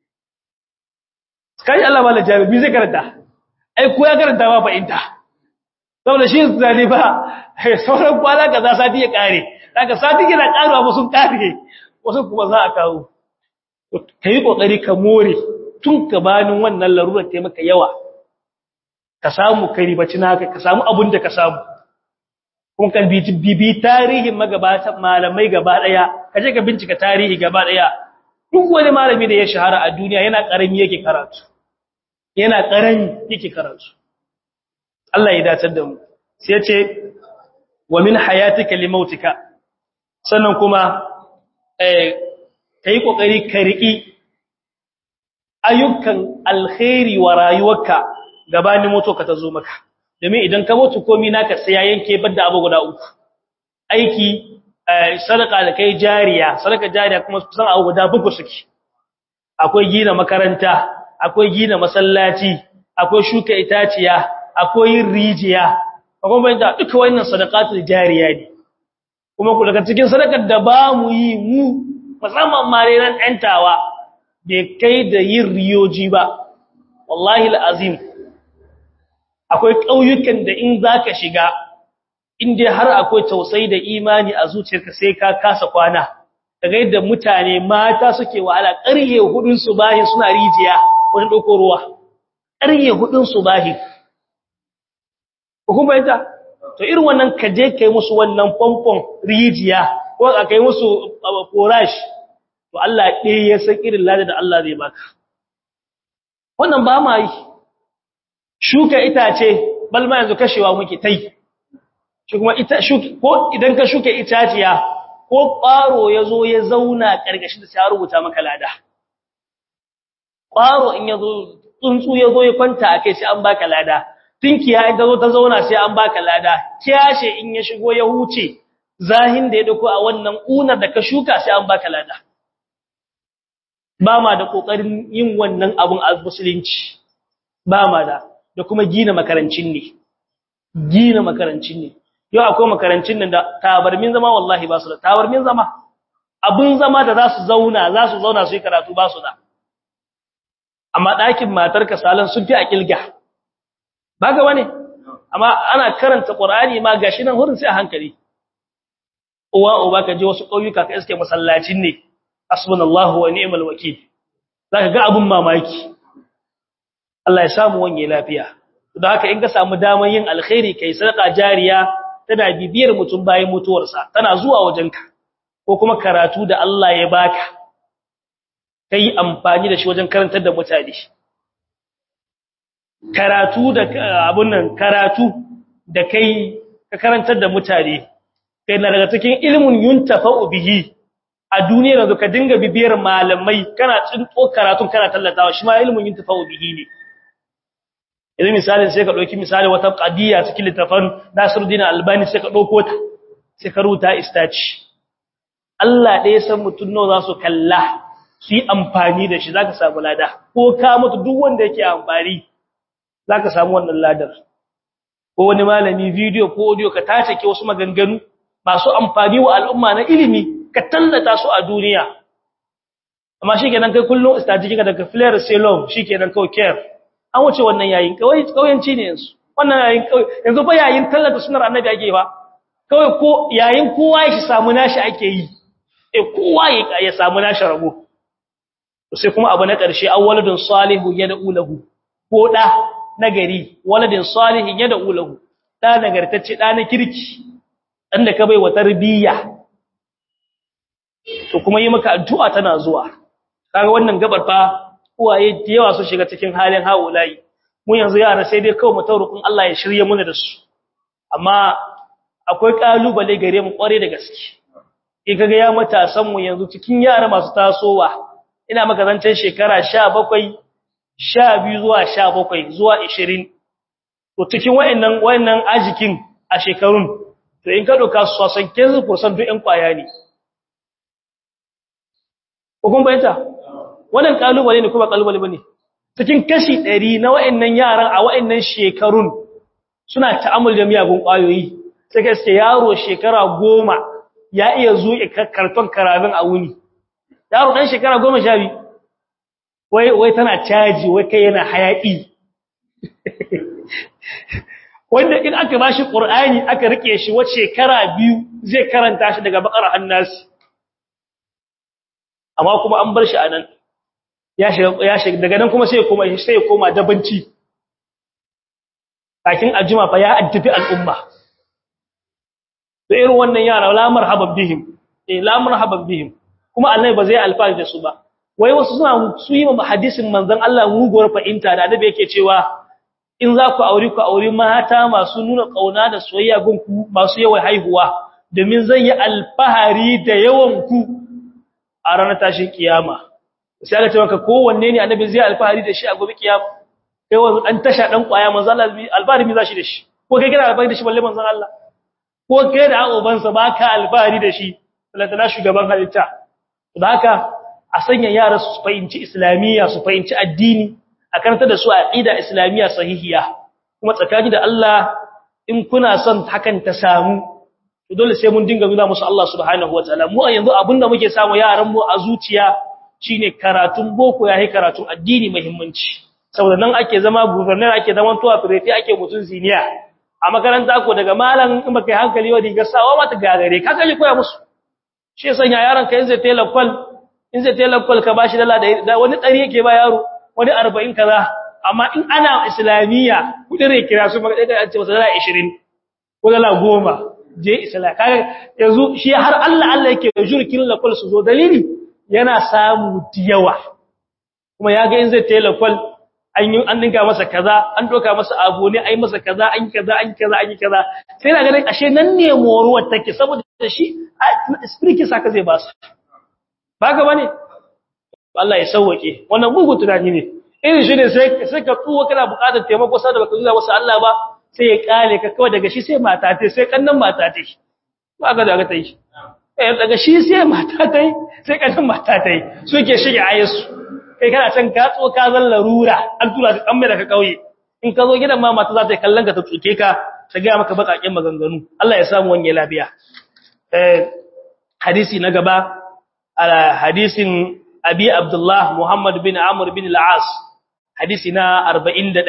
kai Allah mala jami'i zai karanta ai ko ya karanta ba fa'inta saboda shi zane ba sauran kwana kaza sati ya kare daga sati yana karuwa ba sun kare wasu kuma za a kawo kai kokari ka more tun ka banin wannan larurar ta maka yawa ka samu kai ribaci naka ka samu abun da ka samu kun kan bibi tarihin magabatan malamai gaba daya kaje ka bincika tarihi gaba daya duk wani malami da ya shahara a duniya yana karami yake karatu yana karami yake karatu Allah ya dacar da mu sai ya ce wa min hayatika limautika sannan kuma eh kai kokari ka riki ayyukan alkhairi wa rayuwarka gabanin mutuwa ta zo maka domin idan ka mutu komai naka sai ya yanke banda abu guda uku aiki sadaka da kai jariya sadaka jariya kuma kusan abu guda buku suke akwai gina makaranta akwai gina masallaci akwai shuka itaciya akwai yin rijiya akwai bayan da duka wannan sadaqatul jariya ne kuma ku daga cikin sadakar da ba mu yi mu musamman mare ran ɗantawa bai kai da yin riyoji ba wallahi alazim akwai ƙauyukan da in zaka shiga in dai har akwai tausayi da imani a zuciyarka sai ka kasa kwana daga yadda mutane mata suke wahala ƙarye hudun subahi suna rijiya wani ɗauko ruwa ƙarye hudun subahi hukumar ita to irin wannan ka je kai musu wannan famfon rijiya ko ka kai musu korash to Allah ɗaya ya san irin lada da Allah zai baka wannan ba ma yi shuka itace balma yanzu kashewa muke tai shi kuma ita ko idan ka shuka itaciya ko ƙwaro ya zo ya zauna ƙarƙashin da sai rubuta maka lada ƙwaro in ya zo tsuntsu ya zo ya kwanta a kai sai an baka lada tinkiya in ta zo ta zauna sai an baka lada kiyashe in ya shigo ya huce zahin da ya dauko a wannan unar da ka shuka sai an baka lada ba ma da kokarin yin wannan abun a musulunci ba ma da da kuma gina makarancin ne gina makarancin ne yau akwai makarancin nan da tabarmin zama wallahi ba su da tabarmin zama abun zama da za su zauna za su zauna su yi karatu ba su da amma ɗakin matarka salon sun fi a ƙilga ba ga wani amma ana karanta ƙur'ani ma gashi nan hurin sai a hankali uwa uba ka je wasu ƙauyuka ka iske masallacin ne hasbunallahu wa ni'mal wakil zaka ga abun mamaki Allah ya samu wanye lafiya don haka in ka samu daman yin alkhairi kai sadaka jariya tana bibiyar mutum bayan mutuwarsa tana zuwa wajenka ko kuma karatu da Allah ya baka kai amfani da shi wajen karantar da mutane karatu da abun nan karatu da kai ka karantar da mutane kai na daga cikin ilmun yuntafa'u bihi a duniya yanzu ka dinga bibiyar malamai kana tsinto karatun kana tallatawa shi ma ilmun yuntafa'u bihi ne idan misali sai ka dauki misali wata qadiya cikin littafin Nasiruddin Albani sai ka dauko ta sai ka ruta istaci Allah ɗaya san mutun nawa za su kalla su yi amfani da shi zaka samu lada ko ka mutu duk wanda yake amfani zaka samu wannan ladar ko wani malami video ko audio ka tace ke wasu maganganu masu amfani wa al'umma na ilimi ka tallata su a duniya amma shikenan kai kullun istaji kika daga flare salon shikenan kawai care an wuce wannan yayin kawai kauyanci ne yanzu wannan yayin kawai yanzu ba yayin tallata sunnar annabi ake ba kawai ko yayin kowa ya samu nashi ake yi eh kowa ya samu nashi rabo sai kuma abu na ƙarshe awwaladun salihu yad'u lahu ko da nagari waladin salihin yad'u lahu da nagartacce da na kirki dan da ka bai wa tarbiyya to kuma yi maka addu'a tana zuwa kaga wannan gabar fa uwaye da yawa su shiga cikin halin haulayi mu yanzu yara sai dai kawai mu taurukun Allah ya shirye mu da su amma akwai kalubale gare mu kware da gaske in kaga ya matasan mu yanzu cikin yara masu tasowa ina maka zancen shekara 17 12 zuwa 17 zuwa 20 to cikin wayannan wayannan ajikin a shekarun to in ka doka su san 15% duk ɗan kwaya ne ko kun bayyana wannan kalubale ne kuma kalubale bane cikin kashi 100 na wayannan yaran a wayannan shekarun suna ta'amul da miyagun kwayoyi sai ka ce yaro shekara 10 ya iya zuƙe karton karabin a wuni yaro dan shekara 12 wai wai tana caji wai kai yana hayaki wanda in aka bashi qur'ani aka rike shi wace shekara biyu zai karanta shi daga bakar annas amma kuma an bar shi anan ya shiga ya shiga daga nan kuma sai ya koma sai ya koma dabanci kakin ajima fa ya addabi al'umma to irin wannan yara la marhaban bihim eh la marhaban bihim kuma Allah ba zai alfahari da su ba wai wasu suna su yi ma hadisin manzon Allah muguwar fahimta da annabi yake cewa in za ku auri ku auri mata masu nuna kauna da soyayya gun ku masu yawan haihuwa domin zan yi alfahari da yawan ku a ranar tashin kiyama sai aka ce maka kowanne ne annabi zai alfahari da shi a gobe kiyama kai wanzu dan tasha dan kwaya manzon Allah alfahari mi za shi da shi ko kai kana alfahari da shi balle manzon Allah ko kai da ubansa baka alfahari da shi lantana shugaban halitta da haka a sanya yara su fahimci islamiyya su fahimci addini a karanta da su aqida islamiyya sahihiya kuma tsakani da Allah in kuna son hakan ta samu to dole sai mun dinga nuna musu Allah subhanahu wataala mu a yanzu abinda muke samu yaran mu a zuciya shine karatun boko yayi karatun addini muhimmanci saboda nan ake zama governor ake zaman tuwa prefect ake mutun ziniya a makaranta ko daga malam in baka yi hankali wa diga sawa mata gagare ka kaje koya musu shi ya sanya yaron ka in zai tela kwal in zai tela kwal ka bashi dala da wani ɗari yake ba yaro wani 40 kaza amma in ana islamiyya kudin rai kira su maka dai an ce masa dala 20 ko dala 10 je islam kaga yanzu shi har Allah Allah yake jurkin la kwal su zo dalili yana samu diyawa kuma yaga in zai tela kwal an yi an dinga masa kaza an doka masa abu ne ai masa kaza an kaza an kaza an kaza sai na ganin ashe nan ne moruwar take saboda shi spirit saka zai ba su baka bane Allah ya sauwake wannan bugu tunani ne irin shi ne sai sai ka tsuwa kana buƙatar taimako sai da baka zuwa wasu Allah ba sai ya kale ka kawai daga shi sai mata ta sai kannan mata ta ba ga daga ta yi eh daga shi sai mata ta sai kannan mata ta suke shige ayesu kai kana can ka tso ka zan larura an tura ka kamme daga kauye in ka zo gidan ma mata za ta kallon ka ta tsuke ka ta ga maka bakakin maganganu Allah ya samu wani lafiya eh hadisi na gaba ala hadisin abi abdullah muhammad bin amr bin al-as hadisi na 41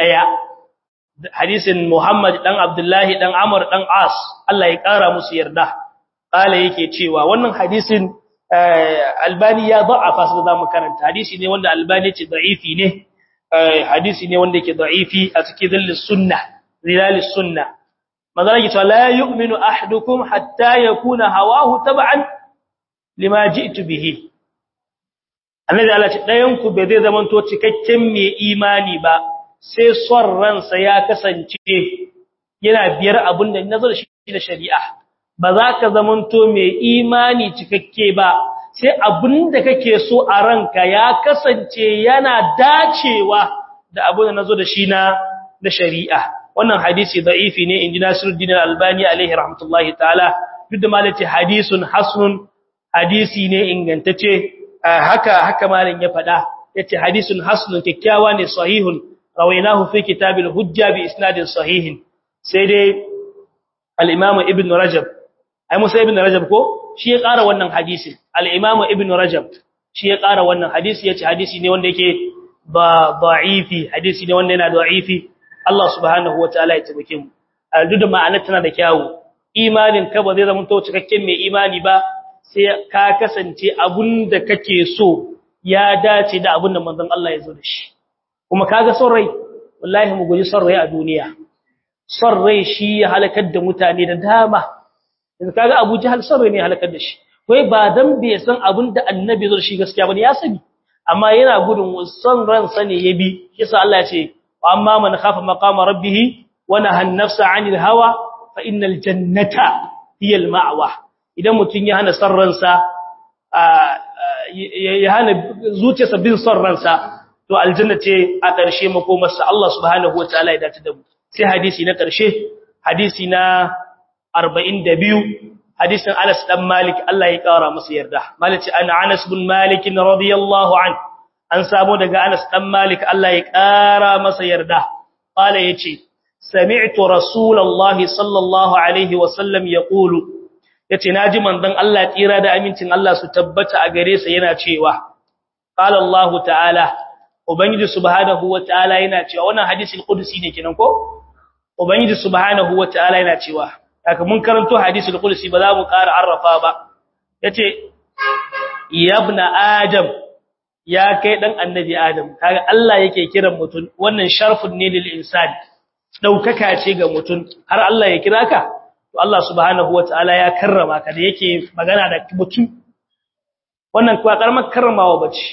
hadisin muhammad dan abdullah dan amr dan as Allah ya kara musu yarda kala yake cewa wannan hadisin albani ya da'afa su da makaranta hadisi ne wanda albani ce da'ifi ne hadisi ne wanda yake da'ifi a cikin zillis sunna zilalis sunna magana yake cewa la yu'minu ahadukum hatta yakuna hawahu tab'an lima ji'tu bihi annabi Allah ce dayan ku bai zai zamanto cikakken mai imani ba sai son ransa ya kasance yana biyar abin da nazo da shi da shari'a ba za ka zamanto mai imani cikakke ba sai abin da kake so a ranka ya kasance yana dacewa da abin da nazo da shi na da shari'a wannan hadisi da'ifi ne inji Nasiruddin Al-Albani alaihi rahmatullahi ta'ala duk da malaci hadisun hasanun hadisi ne ingantacce haka haka malam ya faɗa yace hadisun hasanun kikkiawa ne sahihun rawainahu fi kitabil hujja bi isnadin sahihin sai dai al-Imam Ibn Rajab ai Musa ibn Rajab ko shi ya ƙara wannan hadisi al-Imam Ibn Rajab shi ya ƙara wannan hadisi yace hadisi ne wanda yake ba da'ifi hadisi ne wanda yana da'ifi Allah subhanahu wataala ya tabbake mu duk da ma'anar tana da kyawu imanin ka ba zai zama to cikakken mai imani ba sai ka kasance abunda kake so ya dace da abunda manzon Allah ya zo da shi kuma kaga son rai wallahi mu guji son rai a duniya son rai shi ya halakar da mutane da dama yanzu kaga Abu Jahal son rai ne ya halakar da shi wai ba dan bai san abunda annabi zo da shi gaskiya bane ya sani amma yana gudun son ransa ne ya bi yasa Allah ya ce amma man khafa maqama rabbih wa nahaa an-nafsa 'anil hawa fa innal jannata hiya al-ma'wa idan mutun ya hana sarransa ya hana zuciyarsa bin sarransa to aljanna ce a ƙarshe makomarsa Allah subhanahu wataala ya dace da mu sai hadisi na ƙarshe hadisi na 42 hadisin Anas dan Malik Allah ya kara masa yarda Malik an Anas bin Malik radiyallahu an an samu daga Anas dan Malik Allah ya kara masa yarda qala yace sami'tu rasulullahi sallallahu alaihi wasallam yaqulu yace naji manzon Allah tsira da amincin Allah su tabbata a gare sa yana cewa qala Allah ta'ala ubangiji subhanahu wataala yana cewa wannan hadisin qudsi ne kenan ko ubangiji subhanahu wataala yana cewa haka mun karanto hadisul qudsi ba za mu ƙara arrafa ba yace yabna adam ya kai dan annabi adam kaga Allah yake kiran mutun wannan sharfun ne lil insani daukaka ce ga mutun har Allah ya kira ka to Allah subhanahu wataala ya karrama ka da yake magana da mutun wannan kuwa karamar karramawa bace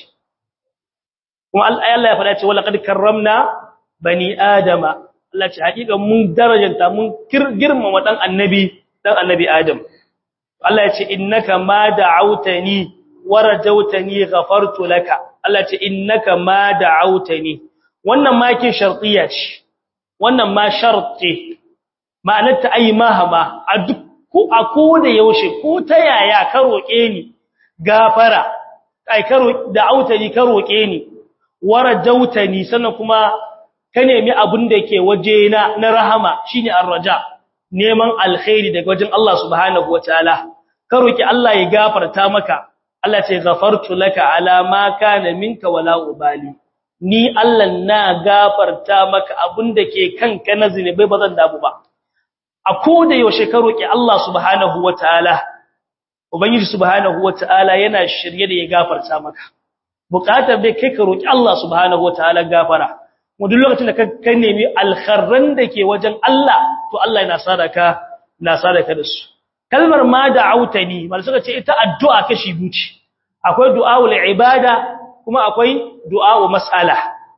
kuma Allah ya faɗa ce wala qad karramna bani adama Allah ce hakika mun darajanta mun girmama dan annabi dan annabi Adam Allah ya ce innaka ma da'awtani warajawtani ghafartu laka Allah ce innaka ma da'awtani wannan ma kin shartiya ce wannan ma sharti ma'anar ta ayi mahama a duk ko a ko da yaushe ko ta yaya ka roke ni gafara ai ka da'awtani ka roke ni warajawtani sannan kuma ka nemi abin da ke waje na na rahama shine arraja neman alkhairi daga wajen Allah subhanahu wataala ka roki Allah ya gafarta maka Allah ce ghafartu laka ala ma kana minka wala ubali ni Allah na gafarta maka abin da ke kanka na zinubai bazan dabu ba a koda yaushe ka roki Allah subhanahu wataala ubangiji subhanahu wataala yana shirye da ya gafarta maka bukatar dai kai ka roki Allah subhanahu wataala gafara mu duk lokacin da ka nemi alkharran da ke wajen Allah to Allah yana sadaka na sadaka da su kalmar ma da'autani mal suka ce ita addu'a kashi biyu ce akwai du'aul ibada kuma akwai du'a'u mas'ala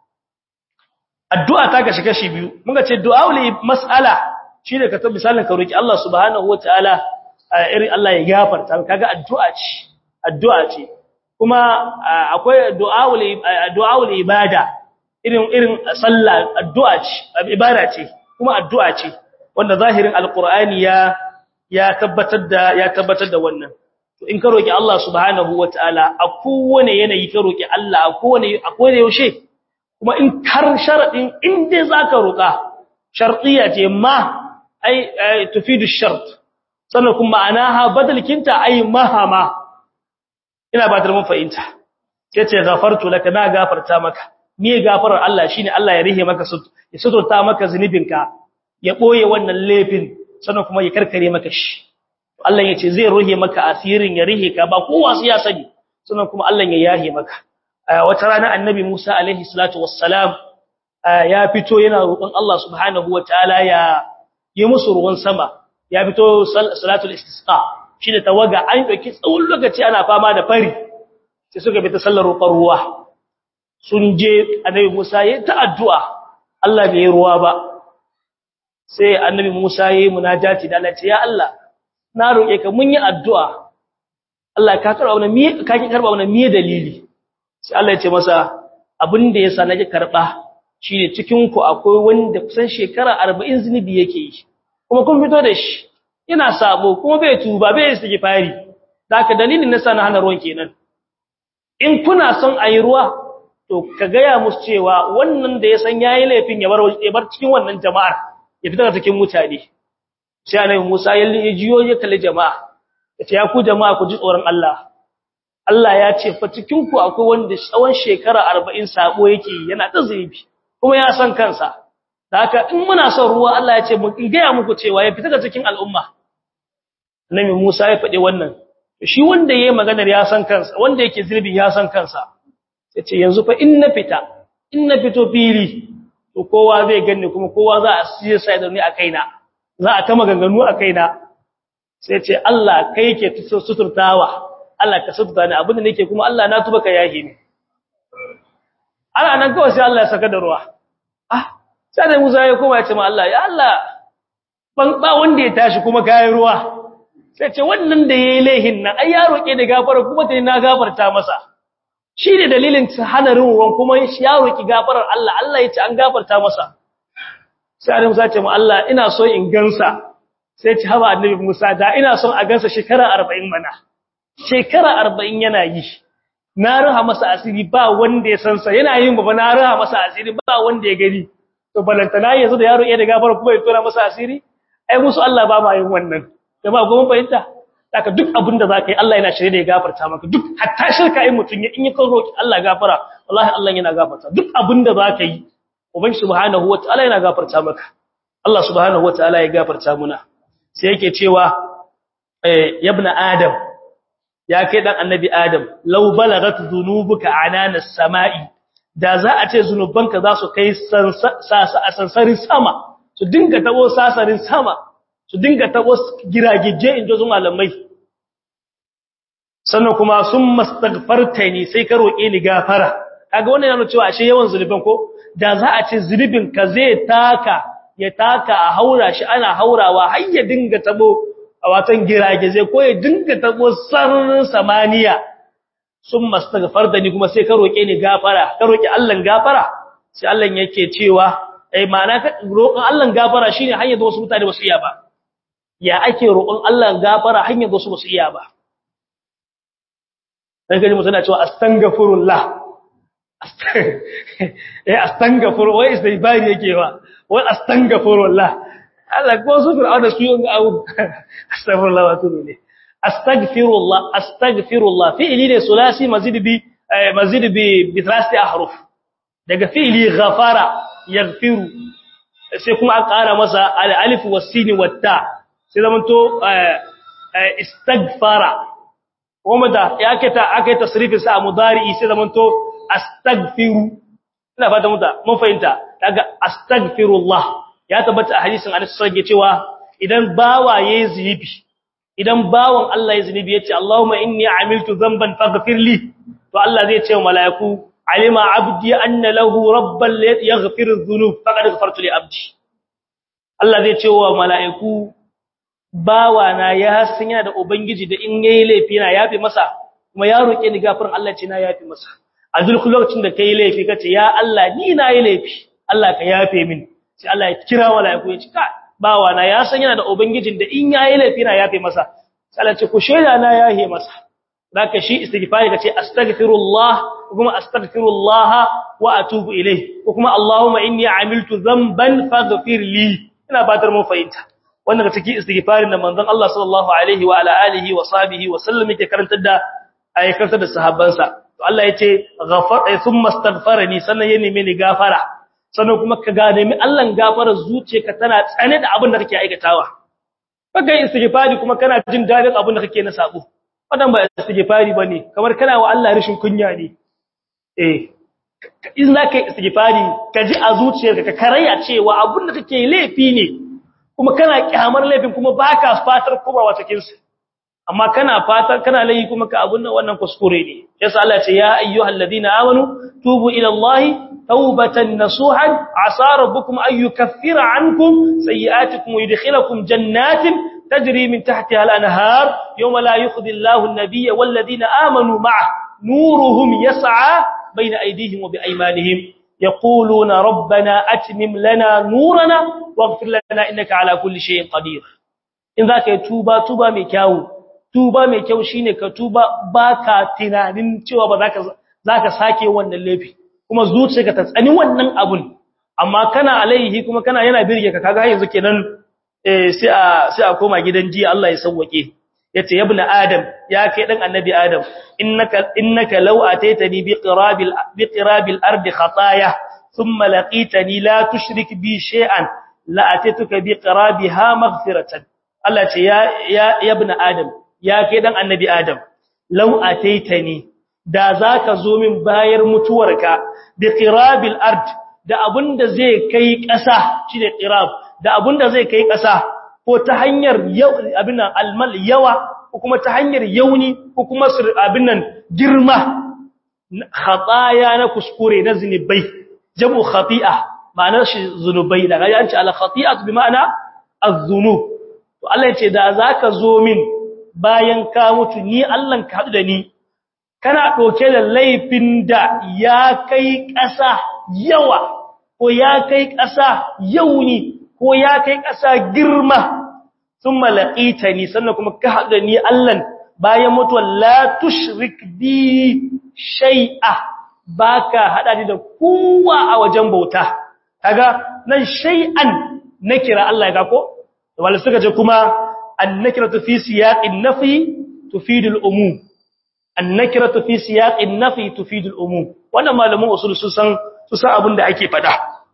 addu'a ta kashi kashi biyu muka ce du'aul mas'ala shine ka tabbata misalin ka roki Allah subhanahu wataala irin Allah ya gafarta kaga addu'a ce addu'a ce kuma akwai du'aul du'aul ibada irin irin sallah addu'a ce ibada ce kuma addu'a ce wanda zahirin alqur'ani ya ya tabbatar da ya tabbatar da wannan to in ka roki Allah subhanahu wataala a kowane yanayi ka roki Allah a kowane a kowane yaushe kuma in kar sharadin in dai zaka roka shartiya ce ma ai tufidu shart sannan kuma ma'anaha badalkinta ai mahama ina ba da mun fahimta yace ghafartu laka na gafarta maka me gafarar Allah shine Allah ya rihe maka ya suturta maka zunubinka ya boye wannan laifin sannan kuma ya karkare maka shi Allah yace zai ruhe maka asirin ya rihe ka ba kowa sai ya sani sannan kuma Allah ya yahe maka wata rana annabi Musa alaihi salatu wassalam ya fito yana roƙon Allah subhanahu wataala ya yi musu ruwan sama ya fito salatul istisqa shi da tawaga an dauki tsawon lokaci ana fama da fari sai suka bi ta sallar roƙon ruwa sun je annabi Musa ya ta addu'a Allah bai ruwa ba sai annabi Musa ya yi munajati da Allah ce ya Allah na roƙe ka mun yi addu'a Allah ka karba wannan me ka ki karba wannan me dalili sai Allah ya ce masa abin da yasa nake karba shine cikin ku akwai wanda kusan shekara 40 zinubi yake yi kuma kun fito da shi ina sabo kuma bai tuba bai istighfari haka dalilin nasa na hana ruwan kenan in kuna son ayi ruwa to ka gaya musu cewa wannan da ya san yayi laifin ya bar ya bar cikin wannan jama'ar ya fita daga cikin mutane sai annabi Musa ya jiyo ya kalli jama'a yace ya ku jama'a ku ji tsoron Allah Allah ya ce fa cikin ku akwai wanda tsawon shekara 40 sabo yake yana da zunubi kuma ya san kansa haka in muna son ruwa Allah ya ce mu gaya muku cewa ya fita daga cikin al'umma annabi Musa ya faɗi wannan shi wanda yayi maganar ya san kansa wanda yake zunubi ya san kansa yace yanzu fa in na fita in na fito fili to kowa zai ganni kuma kowa za a siye sai da ni a kaina za a ta maganganu a kaina sai ce Allah kai yake suturtawa Allah ka suturta ni abin da nake kuma Allah na tuba ka yahi ni ana nan kawai sai Allah ya saka da ruwa ah sai da Musa ya koma ya ce ma Allah ya Allah ban ba wanda ya tashi kuma kai ruwa sai ce wannan da yayi laihin nan ai ya roke da gafara kuma dai na gafarta masa shi ne dalilin hana ruwan kuma ya roki gafarar Allah Allah ya ce an gafarta masa sai Annabi Musa ce mu Allah ina so in gansa sai ce haba Annabi Musa da ina son a gansa shekara 40 mana shekara 40 yana yi na raha masa asiri ba wanda ya san sa yana yin baba na raha masa asiri ba wanda ya gani to balantana yanzu da yaro iya da gafara kuma ya tura masa asiri ai musu Allah ba ma yin wannan jama'a goma fahimta haka duk abin da zaka yi Allah yana shirye da ya gafarta maka duk hatta shirka in mutun in ya kan roki Allah gafara wallahi Allah yana gafarta duk abin da zaka yi uban subhanahu wataala yana gafarta maka Allah subhanahu wataala ya gafarta muna sai yake cewa eh yabna adam ya kai dan annabi adam law balagat dhunubuka ananas samai da za a ce zunubanka za su kai sansarin sama su dinga tabo sasarin sama su dinga tabo giragije in jozu malamai sannan kuma sun mastaghfarta ni sai ka roƙe ni gafara kaga wannan yana cewa ashe yawan zunuban ko da za a ce zunubin ka zai taka ya taka a haura shi ana haurawa har ya dinga tabo a watan giragije ko ya dinga tabo sararin samaniya sun mastaghfar da ni kuma sai ka roke ni gafara ka roki Allah gafara sai Allah yake cewa ai ma'ana ka roƙon Allah gafara shine hanyar da wasu mutane ba su iya ba ya ake roƙon Allah gafara hanyar da wasu ba su iya ba dan gaji mutuna cewa astaghfirullah eh astaghfir wai istighfar yake wa wai astaghfirullah Allah ko su fir'auna su yi abu astaghfirullah wa tubu ne astaghfirullah astaghfirullah fi'li ne sulasi mazid bi mazid bi bi thalathati ahruf daga fi'li ghafara yaghfiru sai kuma an ƙara masa al-alif was-sin wat-ta sai zaman to istaghfara kuma da yake ta aka yi tasrifi sa mudari sai zaman to astaghfiru ina fata muta mun fahimta daga astaghfirullah ya tabbata a hadisin Anas sai cewa idan bawa yayi zibi idan bawan Allah ya zunubi yace Allahumma inni amiltu dhanban faghfir li to Allah zai ce wa malaiku alima abdi anna lahu rabban yaghfiru dhunub faqad ghafartu li abdi Allah zai ce wa malaiku bawa na ya san yana da ubangiji da in yayi laifi na yafi masa kuma ya roke ni gafarin Allah ce na yafi masa a duk lokacin da kai laifi kace ya Allah ni na yi laifi Allah ka yafe min sai Allah ya kira malaiku ya ce ka bawa na ya san yana da ubangijin da in yayi laifi na yafe masa sai ce ku sheda na yahe masa zaka shi istighfari kace astaghfirullah kuma astaghfirullah wa atubu ilayh ko kuma allahumma inni amiltu dhanban faghfir li ina batar mun fahimta wannan ga cikin istighfarin da manzon Allah sallallahu alaihi wa ala alihi wa sahbihi wa sallam yake karantar da ayyukansa da sahabbansa to Allah yace ghafar thumma astaghfarani sannan ya nemi ni gafara sannan kuma ka ga nemi Allah gafara zuciyarka tana tsane da abin da kake aikatawa kaga istighfari kuma kana jin dadin abin da kake na sabo wadan ba istighfari bane kamar kana wa Allah rishin kunya ne eh in zaka yi istighfari ka ji a zuciyarka ka karaya cewa abin da kake laifi ne kuma kana kyamar laifin kuma baka fatar kuma wata kinsa amma kana fatar kana laifi kuma ka abun nan wannan kuskure ne yasa Allah ce ya ayyuhal ladina amanu tubu ila Allah tawbatan nasuhan asa rabbukum an yukaffira ankum sayi'atikum wa yudkhilakum jannatin tajri min tahtiha al-anhar yawma la yukhzi Allahu an-nabiyya wal ladina amanu ma'ah nuruhum yas'a bayna aydihim wa bi aymanihim يقولون ربنا أتمم لنا نورنا واغفر لنا إنك على كل شيء قدير إن ذاك يتوبا توبا ميكاو توبا ميكاو شيني كتوبا باكا تنانين cewa ba zaka zaka sake wannan laifi kuma zuciyarka ta tsani wannan abun amma kana alaihi kuma kana yana birge ka kaga yanzu kenan eh sai a sai a koma gidan jiya Allah ya sauwake yace ya ibn adam ya kai dan annabi adam innaka innaka law ataitani bi qirabil bi qirabil ardi khataaya thumma laqitani la tushrik bi shay'an la ataituka bi qirabiha maghfiratan Allah ce ya ya ibn adam ya kai dan annabi adam law ataitani da zaka zo min bayar mutuwarka bi qirabil ard da abunda zai kai ƙasa shine qirab da abunda zai kai ƙasa ko ta hanyar abin nan almal yawa ko kuma ta hanyar yauni ko kuma abin nan girma khataya na kuskure na zinubai jamu khati'a ma'anar shi zunubai daga ya ce ala khati'atu bi ma'ana az-zunub to Allah ya ce da zaka zo min bayan ka mutu ni Allah ka hadu da ni kana doke da laifin da ya kai ƙasa yawa ko ya kai ƙasa yauni ko ya kai ƙasa girma thumma laqitani sannan kuma ka hadu da ni Allah bayan mutuwa la tushrik bi shay'a baka hada ni da kowa a wajen bauta kaga nan shay'an nakira Allah ya ga ko wala suka ce kuma annakiratu fi siyaqin nafi tufidu al-umum annakiratu fi siyaqin nafi tufidu al-umum wannan malamin usul su san su san abin da ake fada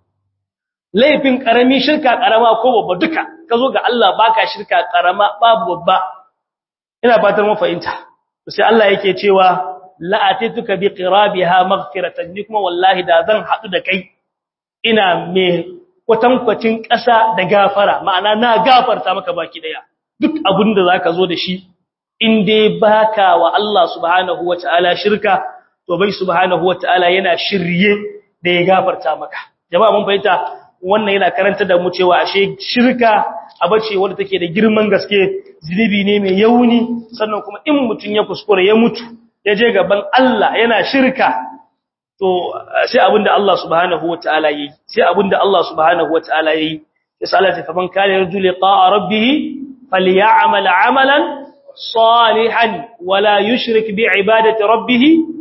laifin karami shirka karama ko babba duka kazo ga Allah baka shirka karama babu babba ina fatar mun fahimta sai Allah yake cewa la'atituka bi qirabiha maghfiratan ni kuma wallahi da zan hadu da kai ina me kwatankwacin ƙasa da gafara ma'ana na gafarta maka baki daya duk abin da zaka zo da shi in dai baka wa Allah subhanahu wataala shirka to bai subhanahu wataala yana shirye da ya gafarta maka jama'a mun fahimta wannan yana karanta da mu cewa ashe shirka abace wanda take da girman gaske zinubi ne mai yauni sannan kuma in mutun ya kuskure ya mutu ya je gaban Allah yana shirka to sai abinda Allah subhanahu wataala yi sai abinda Allah subhanahu wataala yi sai Allah ta faman kana yarju liqa'a rabbih falyamal amalan salihan wala yushrik bi ibadati rabbih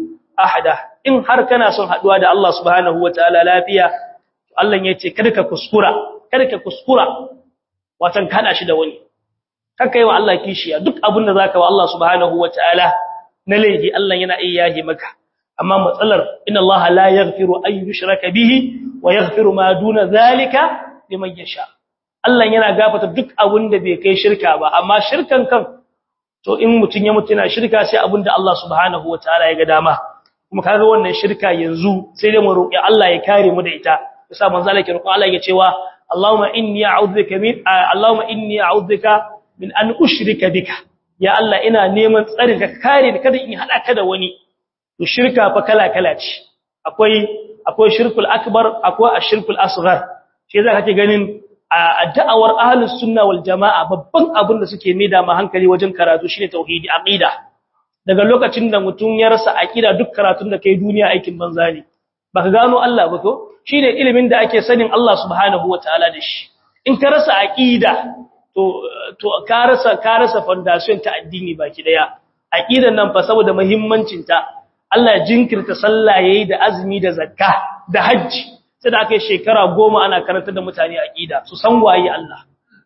ahada in har kana son haduwa da Allah subhanahu wataala lafiya Allah yace kada ka kuskura kada ka kuskura watan kana shi da wani kaka yi wa Allah kishiya duk abinda zaka wa Allah subhanahu wataala na laifi Allah yana iya yahi maka amma matsalar inna Allah la yaghfiru an yushraka bihi wa yaghfiru ma duna zalika liman yasha Allah yana gafarta duk abin da bai kai shirka ba amma shirkan kan to in mutun ya mutu yana shirka sai abin da Allah subhanahu wataala ya ga dama kuma kaga wannan shirka yanzu sai dai mu roki Allah ya kare mu da ita yasa manzo Allah ke roƙo Allah ya cewa Allahumma inni a'udhuka min Allahumma inni a'udhuka min an ushrika bika ya Allah ina neman tsarin ka kare ni kada in hada ka da wani to shirka fa kala-kala ce akwai akwai shirkul akbar akwai ashirkul asghar shi yasa kake ganin a da'awar ahlus sunna wal jamaa babban abin da suke maida ma hankali wajen karatu shine tauhidi aqida daga lokacin da mutum ya rasa aqida duk karatun da kai duniya aikin banza ne baka gano Allah ba ko shine ilimin da ake sanin Allah subhanahu wataala da shi in ka rasa aqida to to ka rasa ka rasa foundation ta addini baki daya aqidan nan fa saboda muhimmancin ta Allah jinkirta sallah yayi da azumi da zakka da haji sai da aka yi shekara goma ana karanta da mutane aqida su san waye Allah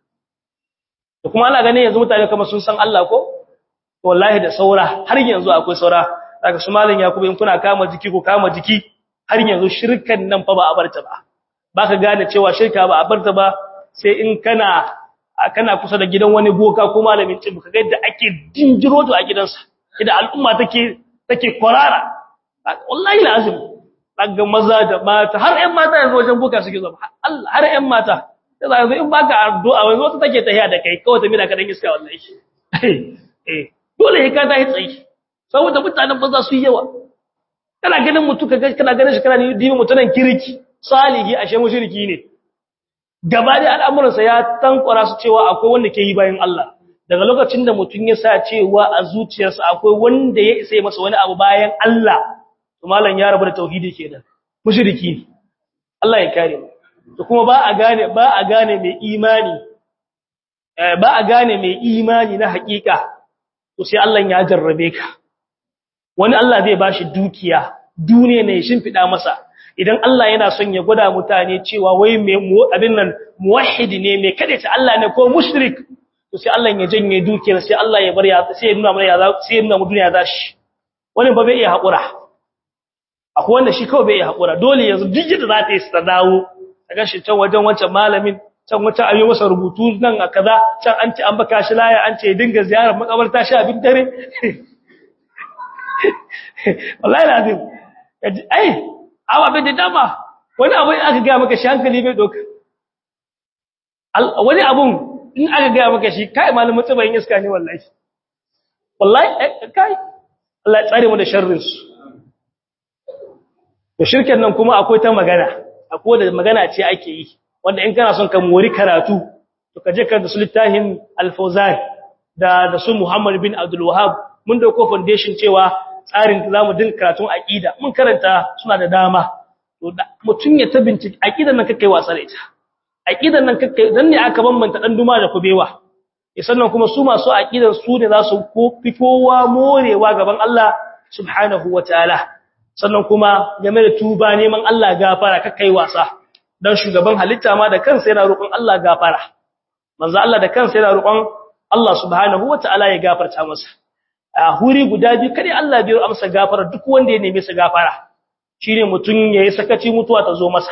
da kuma ana ganin yanzu mutane kamar sun san Allah ko wallahi da saura har yanzu akwai saura daga su malam yakubu in kuna kama jiki ko kama jiki har yanzu shirkan nan fa ba a barta ba baka gane cewa shirka ba a barta ba sai in kana kana kusa da gidan wani boka ko malamin tsibu kaga yadda ake dinjiro to a gidansa idan al'umma take take kwarara wallahi lazim daga maza da mata har ƴan mata yanzu wajen boka suke zama Allah har ƴan mata sai yanzu in baka addu'a wai wata take tahiya da kai kawai ta mina ka dan iska wallahi eh dole ka ta yi tsayi saboda mutanen banza su yi yawa kana ganin mutu kaga kana ganin shi kana ni dibi mutunan kirki salihi ashe mushriki ne gaba da al'amuransa ya tankwara su cewa akwai wanda ke yi bayan Allah daga lokacin da mutum ya sa cewa a zuciyarsa akwai wanda ya isa masa wani abu bayan Allah to malam ya rabu da tauhidi kenan mushriki ne Allah ya kare mu to kuma ba a gane ba a gane mai imani ba a gane mai imani na hakika to sai Allah ya jarrabe ka wani Allah zai bashi dukiya duniya ne shimfida masa idan Allah yana son ya gwada mutane cewa wai me abin nan muwahhid ne me ta Allah ne ko mushrik to sai Allah ya janye dukiyar sai Allah ya bar ya sai ya nuna mana ya sai ya nuna mu duniya za shi wani ba bai iya hakura akwai wanda shi kawai bai iya hakura dole yanzu duk yadda za ta yi ta dawo daga shi can wajen wancan malamin can wata ayi masa rubutu nan a kaza can an ce an baka shi laya an ce dinga ziyarar makabarta shi abin dare wallahi lazim ai awa bai da dama wani abu in aka gaya maka shi hankali bai doka wani abun in aka gaya maka shi kai malamin tsibayin iska ne wallahi wallahi kai Allah ya tsare mu da sharrin su to shirken nan kuma akwai ta magana akwai da magana ce ake yi wanda in kana son ka mori karatu to ka je ka da sultahin al-fawzan da da su Muhammad bin Abdul Wahhab mun dauko foundation cewa tsarin da zamu dinka karatun aqida mun karanta suna da dama to mutun ya ta bincike aqidan nan kake wasa da ita aqidan nan kake dan ne aka bambanta dan duma da kubewa sannan kuma su masu aqidan su ne za su fi kowa morewa gaban Allah subhanahu wataala sannan kuma game da tuba neman Allah gafara kai wasa dan shugaban halitta ma da kansa yana roƙon Allah gafara manzo Allah da kansa yana roƙon Allah subhanahu wataala ya gafarta masa a huri guda biyu kare Allah bai amsa gafara duk wanda ya neme sa gafara shine mutun yayi sakaci mutuwa ta zo masa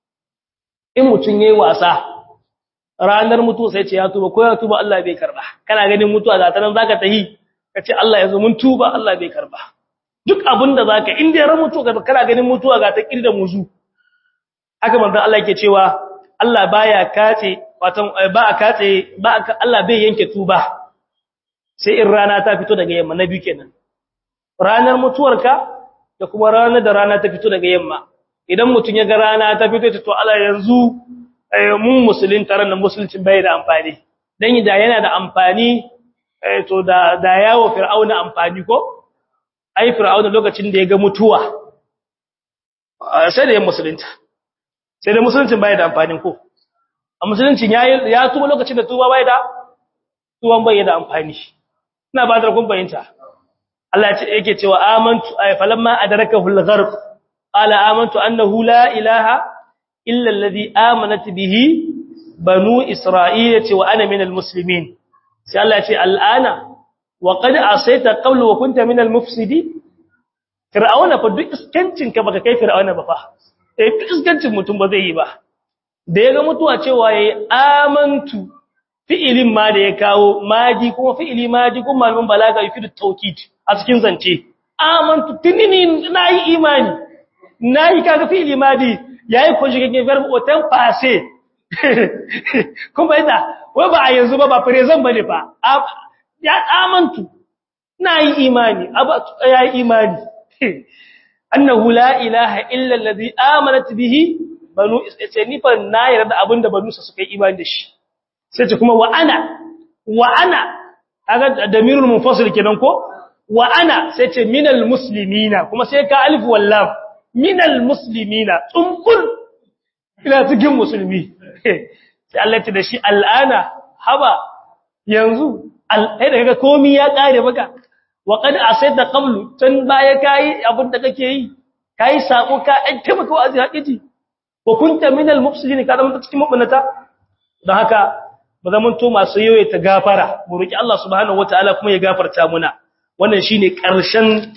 in mutun yayi wasa ranar mutuwa sai ce ya tuba ko ya tuba Allah bai karba kana ganin mutuwa za ta nan zaka tahi kace Allah ya zo mun tuba Allah bai karba duk abinda zaka in dai ran mutuwa kana ganin mutuwa ga ta kirda muzu haka manzo Allah yake cewa Allah baya kace watan ba a kace ba Allah bai yanke tuba sai in rana ta fito daga yamma na biyu kenan ranar mutuwarka da kuma ranar da rana ta fito daga yamma idan mutun ya ga rana ta fito to Allah yanzu mun musulun taron da musuluncin bai da amfani dan da yana da amfani to da da yawo fir'auna amfani ko ai fir'auna lokacin da ya ga mutuwa sai da ya musulunta sai da musuluncin bai da amfani ko a musuluncin ya ya tuba lokacin da tuba bai da tuban bai da amfani ina ba da kun bayinta Allah ya ce yake cewa amantu ay falamma adrakahu al-gharq qala amantu annahu la ilaha illa alladhi amanat bihi banu isra'ila wa ana minal muslimin sai Allah ya ce al'ana wa qad asayta qawlu wa kunta minal mufsidin fir'auna fa duk iskancin ka baka kai fir'auna ba fa eh duk iskancin mutum ba zai yi ba da yaga mutuwa cewa yayi amantu fi'ilin ma da ya kawo maji kuma fi'ili maji kuma malamin balaga yufidu tawkid a cikin zance amantu tinini nayi imani nayi kaga fi'ili madi yayi conjugating verb au temps passé kuma ina wai ba a yanzu ba ba present bane fa ya amantu nayi imani aba yayi imani annahu la ilaha illa alladhi amanat bihi banu isra'ila fa na yarda abinda banu sa suka yi imani da shi sai ce kuma wa ana wa ana kaga damirul munfasil kenan ko wa ana sai ce minal muslimina kuma sai ka alif wallam minal muslimina tsumbul ila cikin musulmi sai Allah ya ce da shi al'ana haba yanzu al'ai da kaga komai ya kare maka wa qad asayta qablu tun baya kai abin da kake yi kai sako ka an taimaka wa azhaqiji wa kunta minal mufsidin ka zama cikin mabunata don haka ba zaman to masu yoye ta gafara mu roki Allah subhanahu wataala kuma ya gafarta muna wannan shine karshen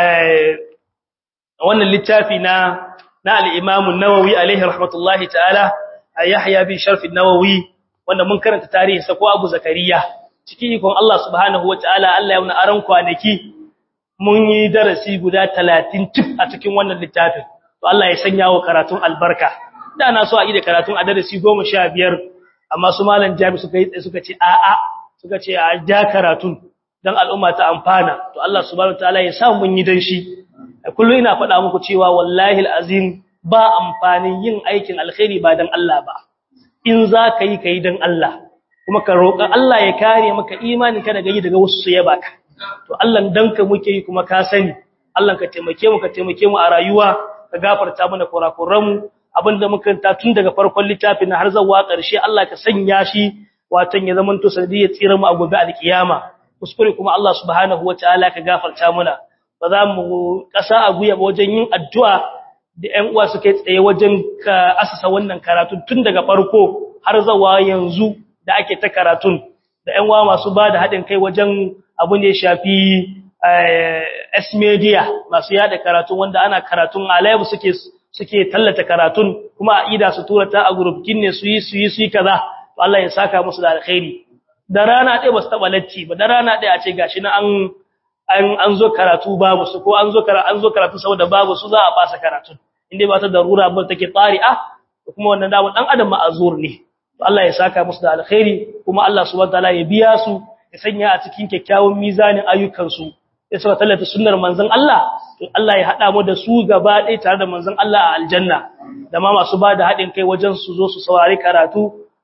wannan littafi na na al-Imam an-Nawawi alaihi rahmatullahi ta'ala Yahya bin Sharf an-Nawawi wanda mun karanta tarihin sa ko Abu Zakariya cikin ikon Allah subhanahu wataala Allah ya wuna aran kwanaki mun yi darasi guda 30 tif a cikin wannan littafin to Allah ya sanya wa karatun albarka da na so a yi da karatun a darasi 15 amma su malam jami suka yi suka ce a'a suka ce a ja karatun dan al'umma ta amfana to Allah subhanahu wataala ya sa mun yi dan shi kullu ina faɗa muku cewa wallahi alazim ba amfanin yin aikin alkhairi ba dan Allah ba in za ka yi kai dan Allah kuma ka roƙa Allah ya kare maka imanin ka daga yi daga wasu su ya baka to Allah dan ka muke yi kuma ka sani Allah ka taimake mu ka taimake mu a rayuwa ka gafarta mana kurakuran mu abinda muka ta tun daga farkon littafin har zuwa ƙarshe Allah ka sanya shi watan ya zamanto sanadiyar tsira mu a gobe alkiyama kuskure kuma Allah subhanahu wataala ka gafarta muna ba za mu kasa a guya wajen yin addu'a da ƴan uwa suke tsaye wajen ka asasa wannan karatu tun daga farko har zuwa yanzu da ake ta karatun da ƴan uwa masu ba da haɗin kai wajen abin da ya shafi S media masu yada karatun wanda ana karatun a live suke suke tallata karatun kuma a ida su tura ta a gurubkin ne su yi su yi su yi kaza to Allah ya saka musu da alkhairi da rana ɗaya ba su taɓa lacci ba da rana ɗaya a ce gashi na an an an zo karatu babu su ko an zo karatu an zo karatu saboda babu su za a fasa karatun inda ba ta darura ba take tsari'a kuma wannan dawo dan adam ma'azur ne to Allah ya saka musu da alkhairi kuma Allah subhanahu wataala ya biya su ya sanya a cikin kyakkyawan mizanin ayyukansu ya saka tallata sunnar manzon Allah to Allah ya hada mu da su gaba ɗaya tare da manzon Allah a aljanna da ma masu bada haɗin kai wajen su zo su saurari karatu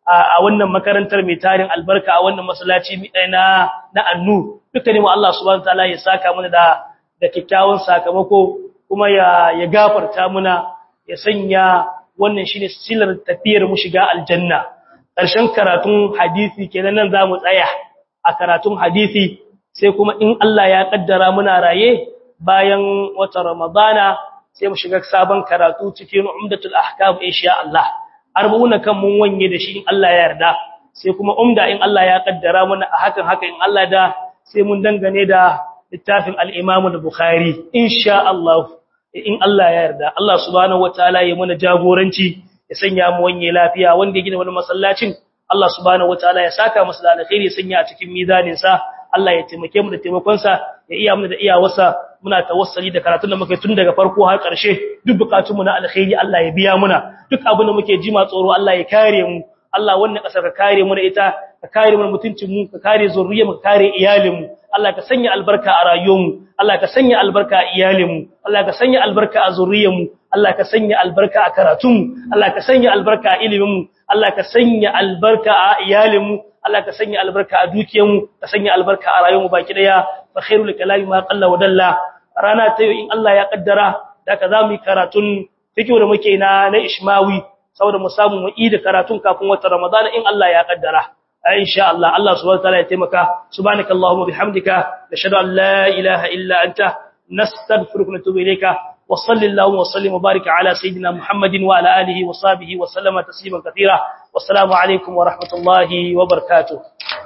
a wannan makarantar mai tarin albarka a wannan masallaci na na annu dukkanin mu Allah subhanahu wataala ya saka mana da da kikkiawan sakamako kuma ya ya gafarta muna ya sanya wannan shine silar tafiyar mu shiga aljanna ƙarshen karatun hadisi kenan nan zamu tsaya a karatun hadisi sai kuma in Allah ya kaddara muna raye bayan wata ramadana sai mu shiga sabon karatu cikin umdatul ahkam insha Allah arba'una kan mun wanye da shi in Allah ya yarda sai kuma umda in Allah ya kaddara mana a hakan haka in Allah da sai mun dangane da littafin al-Imam al-Bukhari insha Allah in Allah ya yarda Allah subhanahu wataala ya mana jagoranci ya sanya mu wanye lafiya wanda ya gina wani masallacin Allah subhanahu wataala ya saka masa da alkhairi ya sanya a cikin mizanin sa Allah ya taimake mu da taimakon sa ya iya mu da iyawarsa muna tawassali da karatun da muke tun daga farko har ƙarshe duk bukatunmu na alkhairi Allah ya biya muna duk abin da muke jima tsoro Allah ya kare mu Allah wannan kasar ka kare mu da ita ka kare mu mutuncin mu ka kare zuriyar mu ka kare iyalin mu Allah ka sanya albarka a rayuwar mu Allah ka sanya albarka a iyalin mu Allah ka sanya albarka a zuriyar mu Allah ka sanya albarka a karatun mu Allah ka sanya albarka a ilimin mu Allah ka sanya albarka a iyalin mu Allah ka sanya albarka a dukiyar mu ka sanya albarka a rayuwar mu baki daya fa khairul kalami ma qalla wa dalla rana ta in Allah ya kaddara da ka zamu yi karatun fikihu da muke na na Ishmawi saboda mu samu mu yi da karatun kafin watan Ramadan in Allah ya kaddara insha Allah Allah subhanahu wataala ya taimaka subhanakallahumma bihamdika nashhadu an la ilaha illa anta nastaghfiruka wa natubu ilayka wa sallallahu wa sallim wa barika ala sayidina Muhammadin wa ala alihi wa sahbihi wa sallama tasliman katira wassalamu alaikum wa rahmatullahi wa barakatuh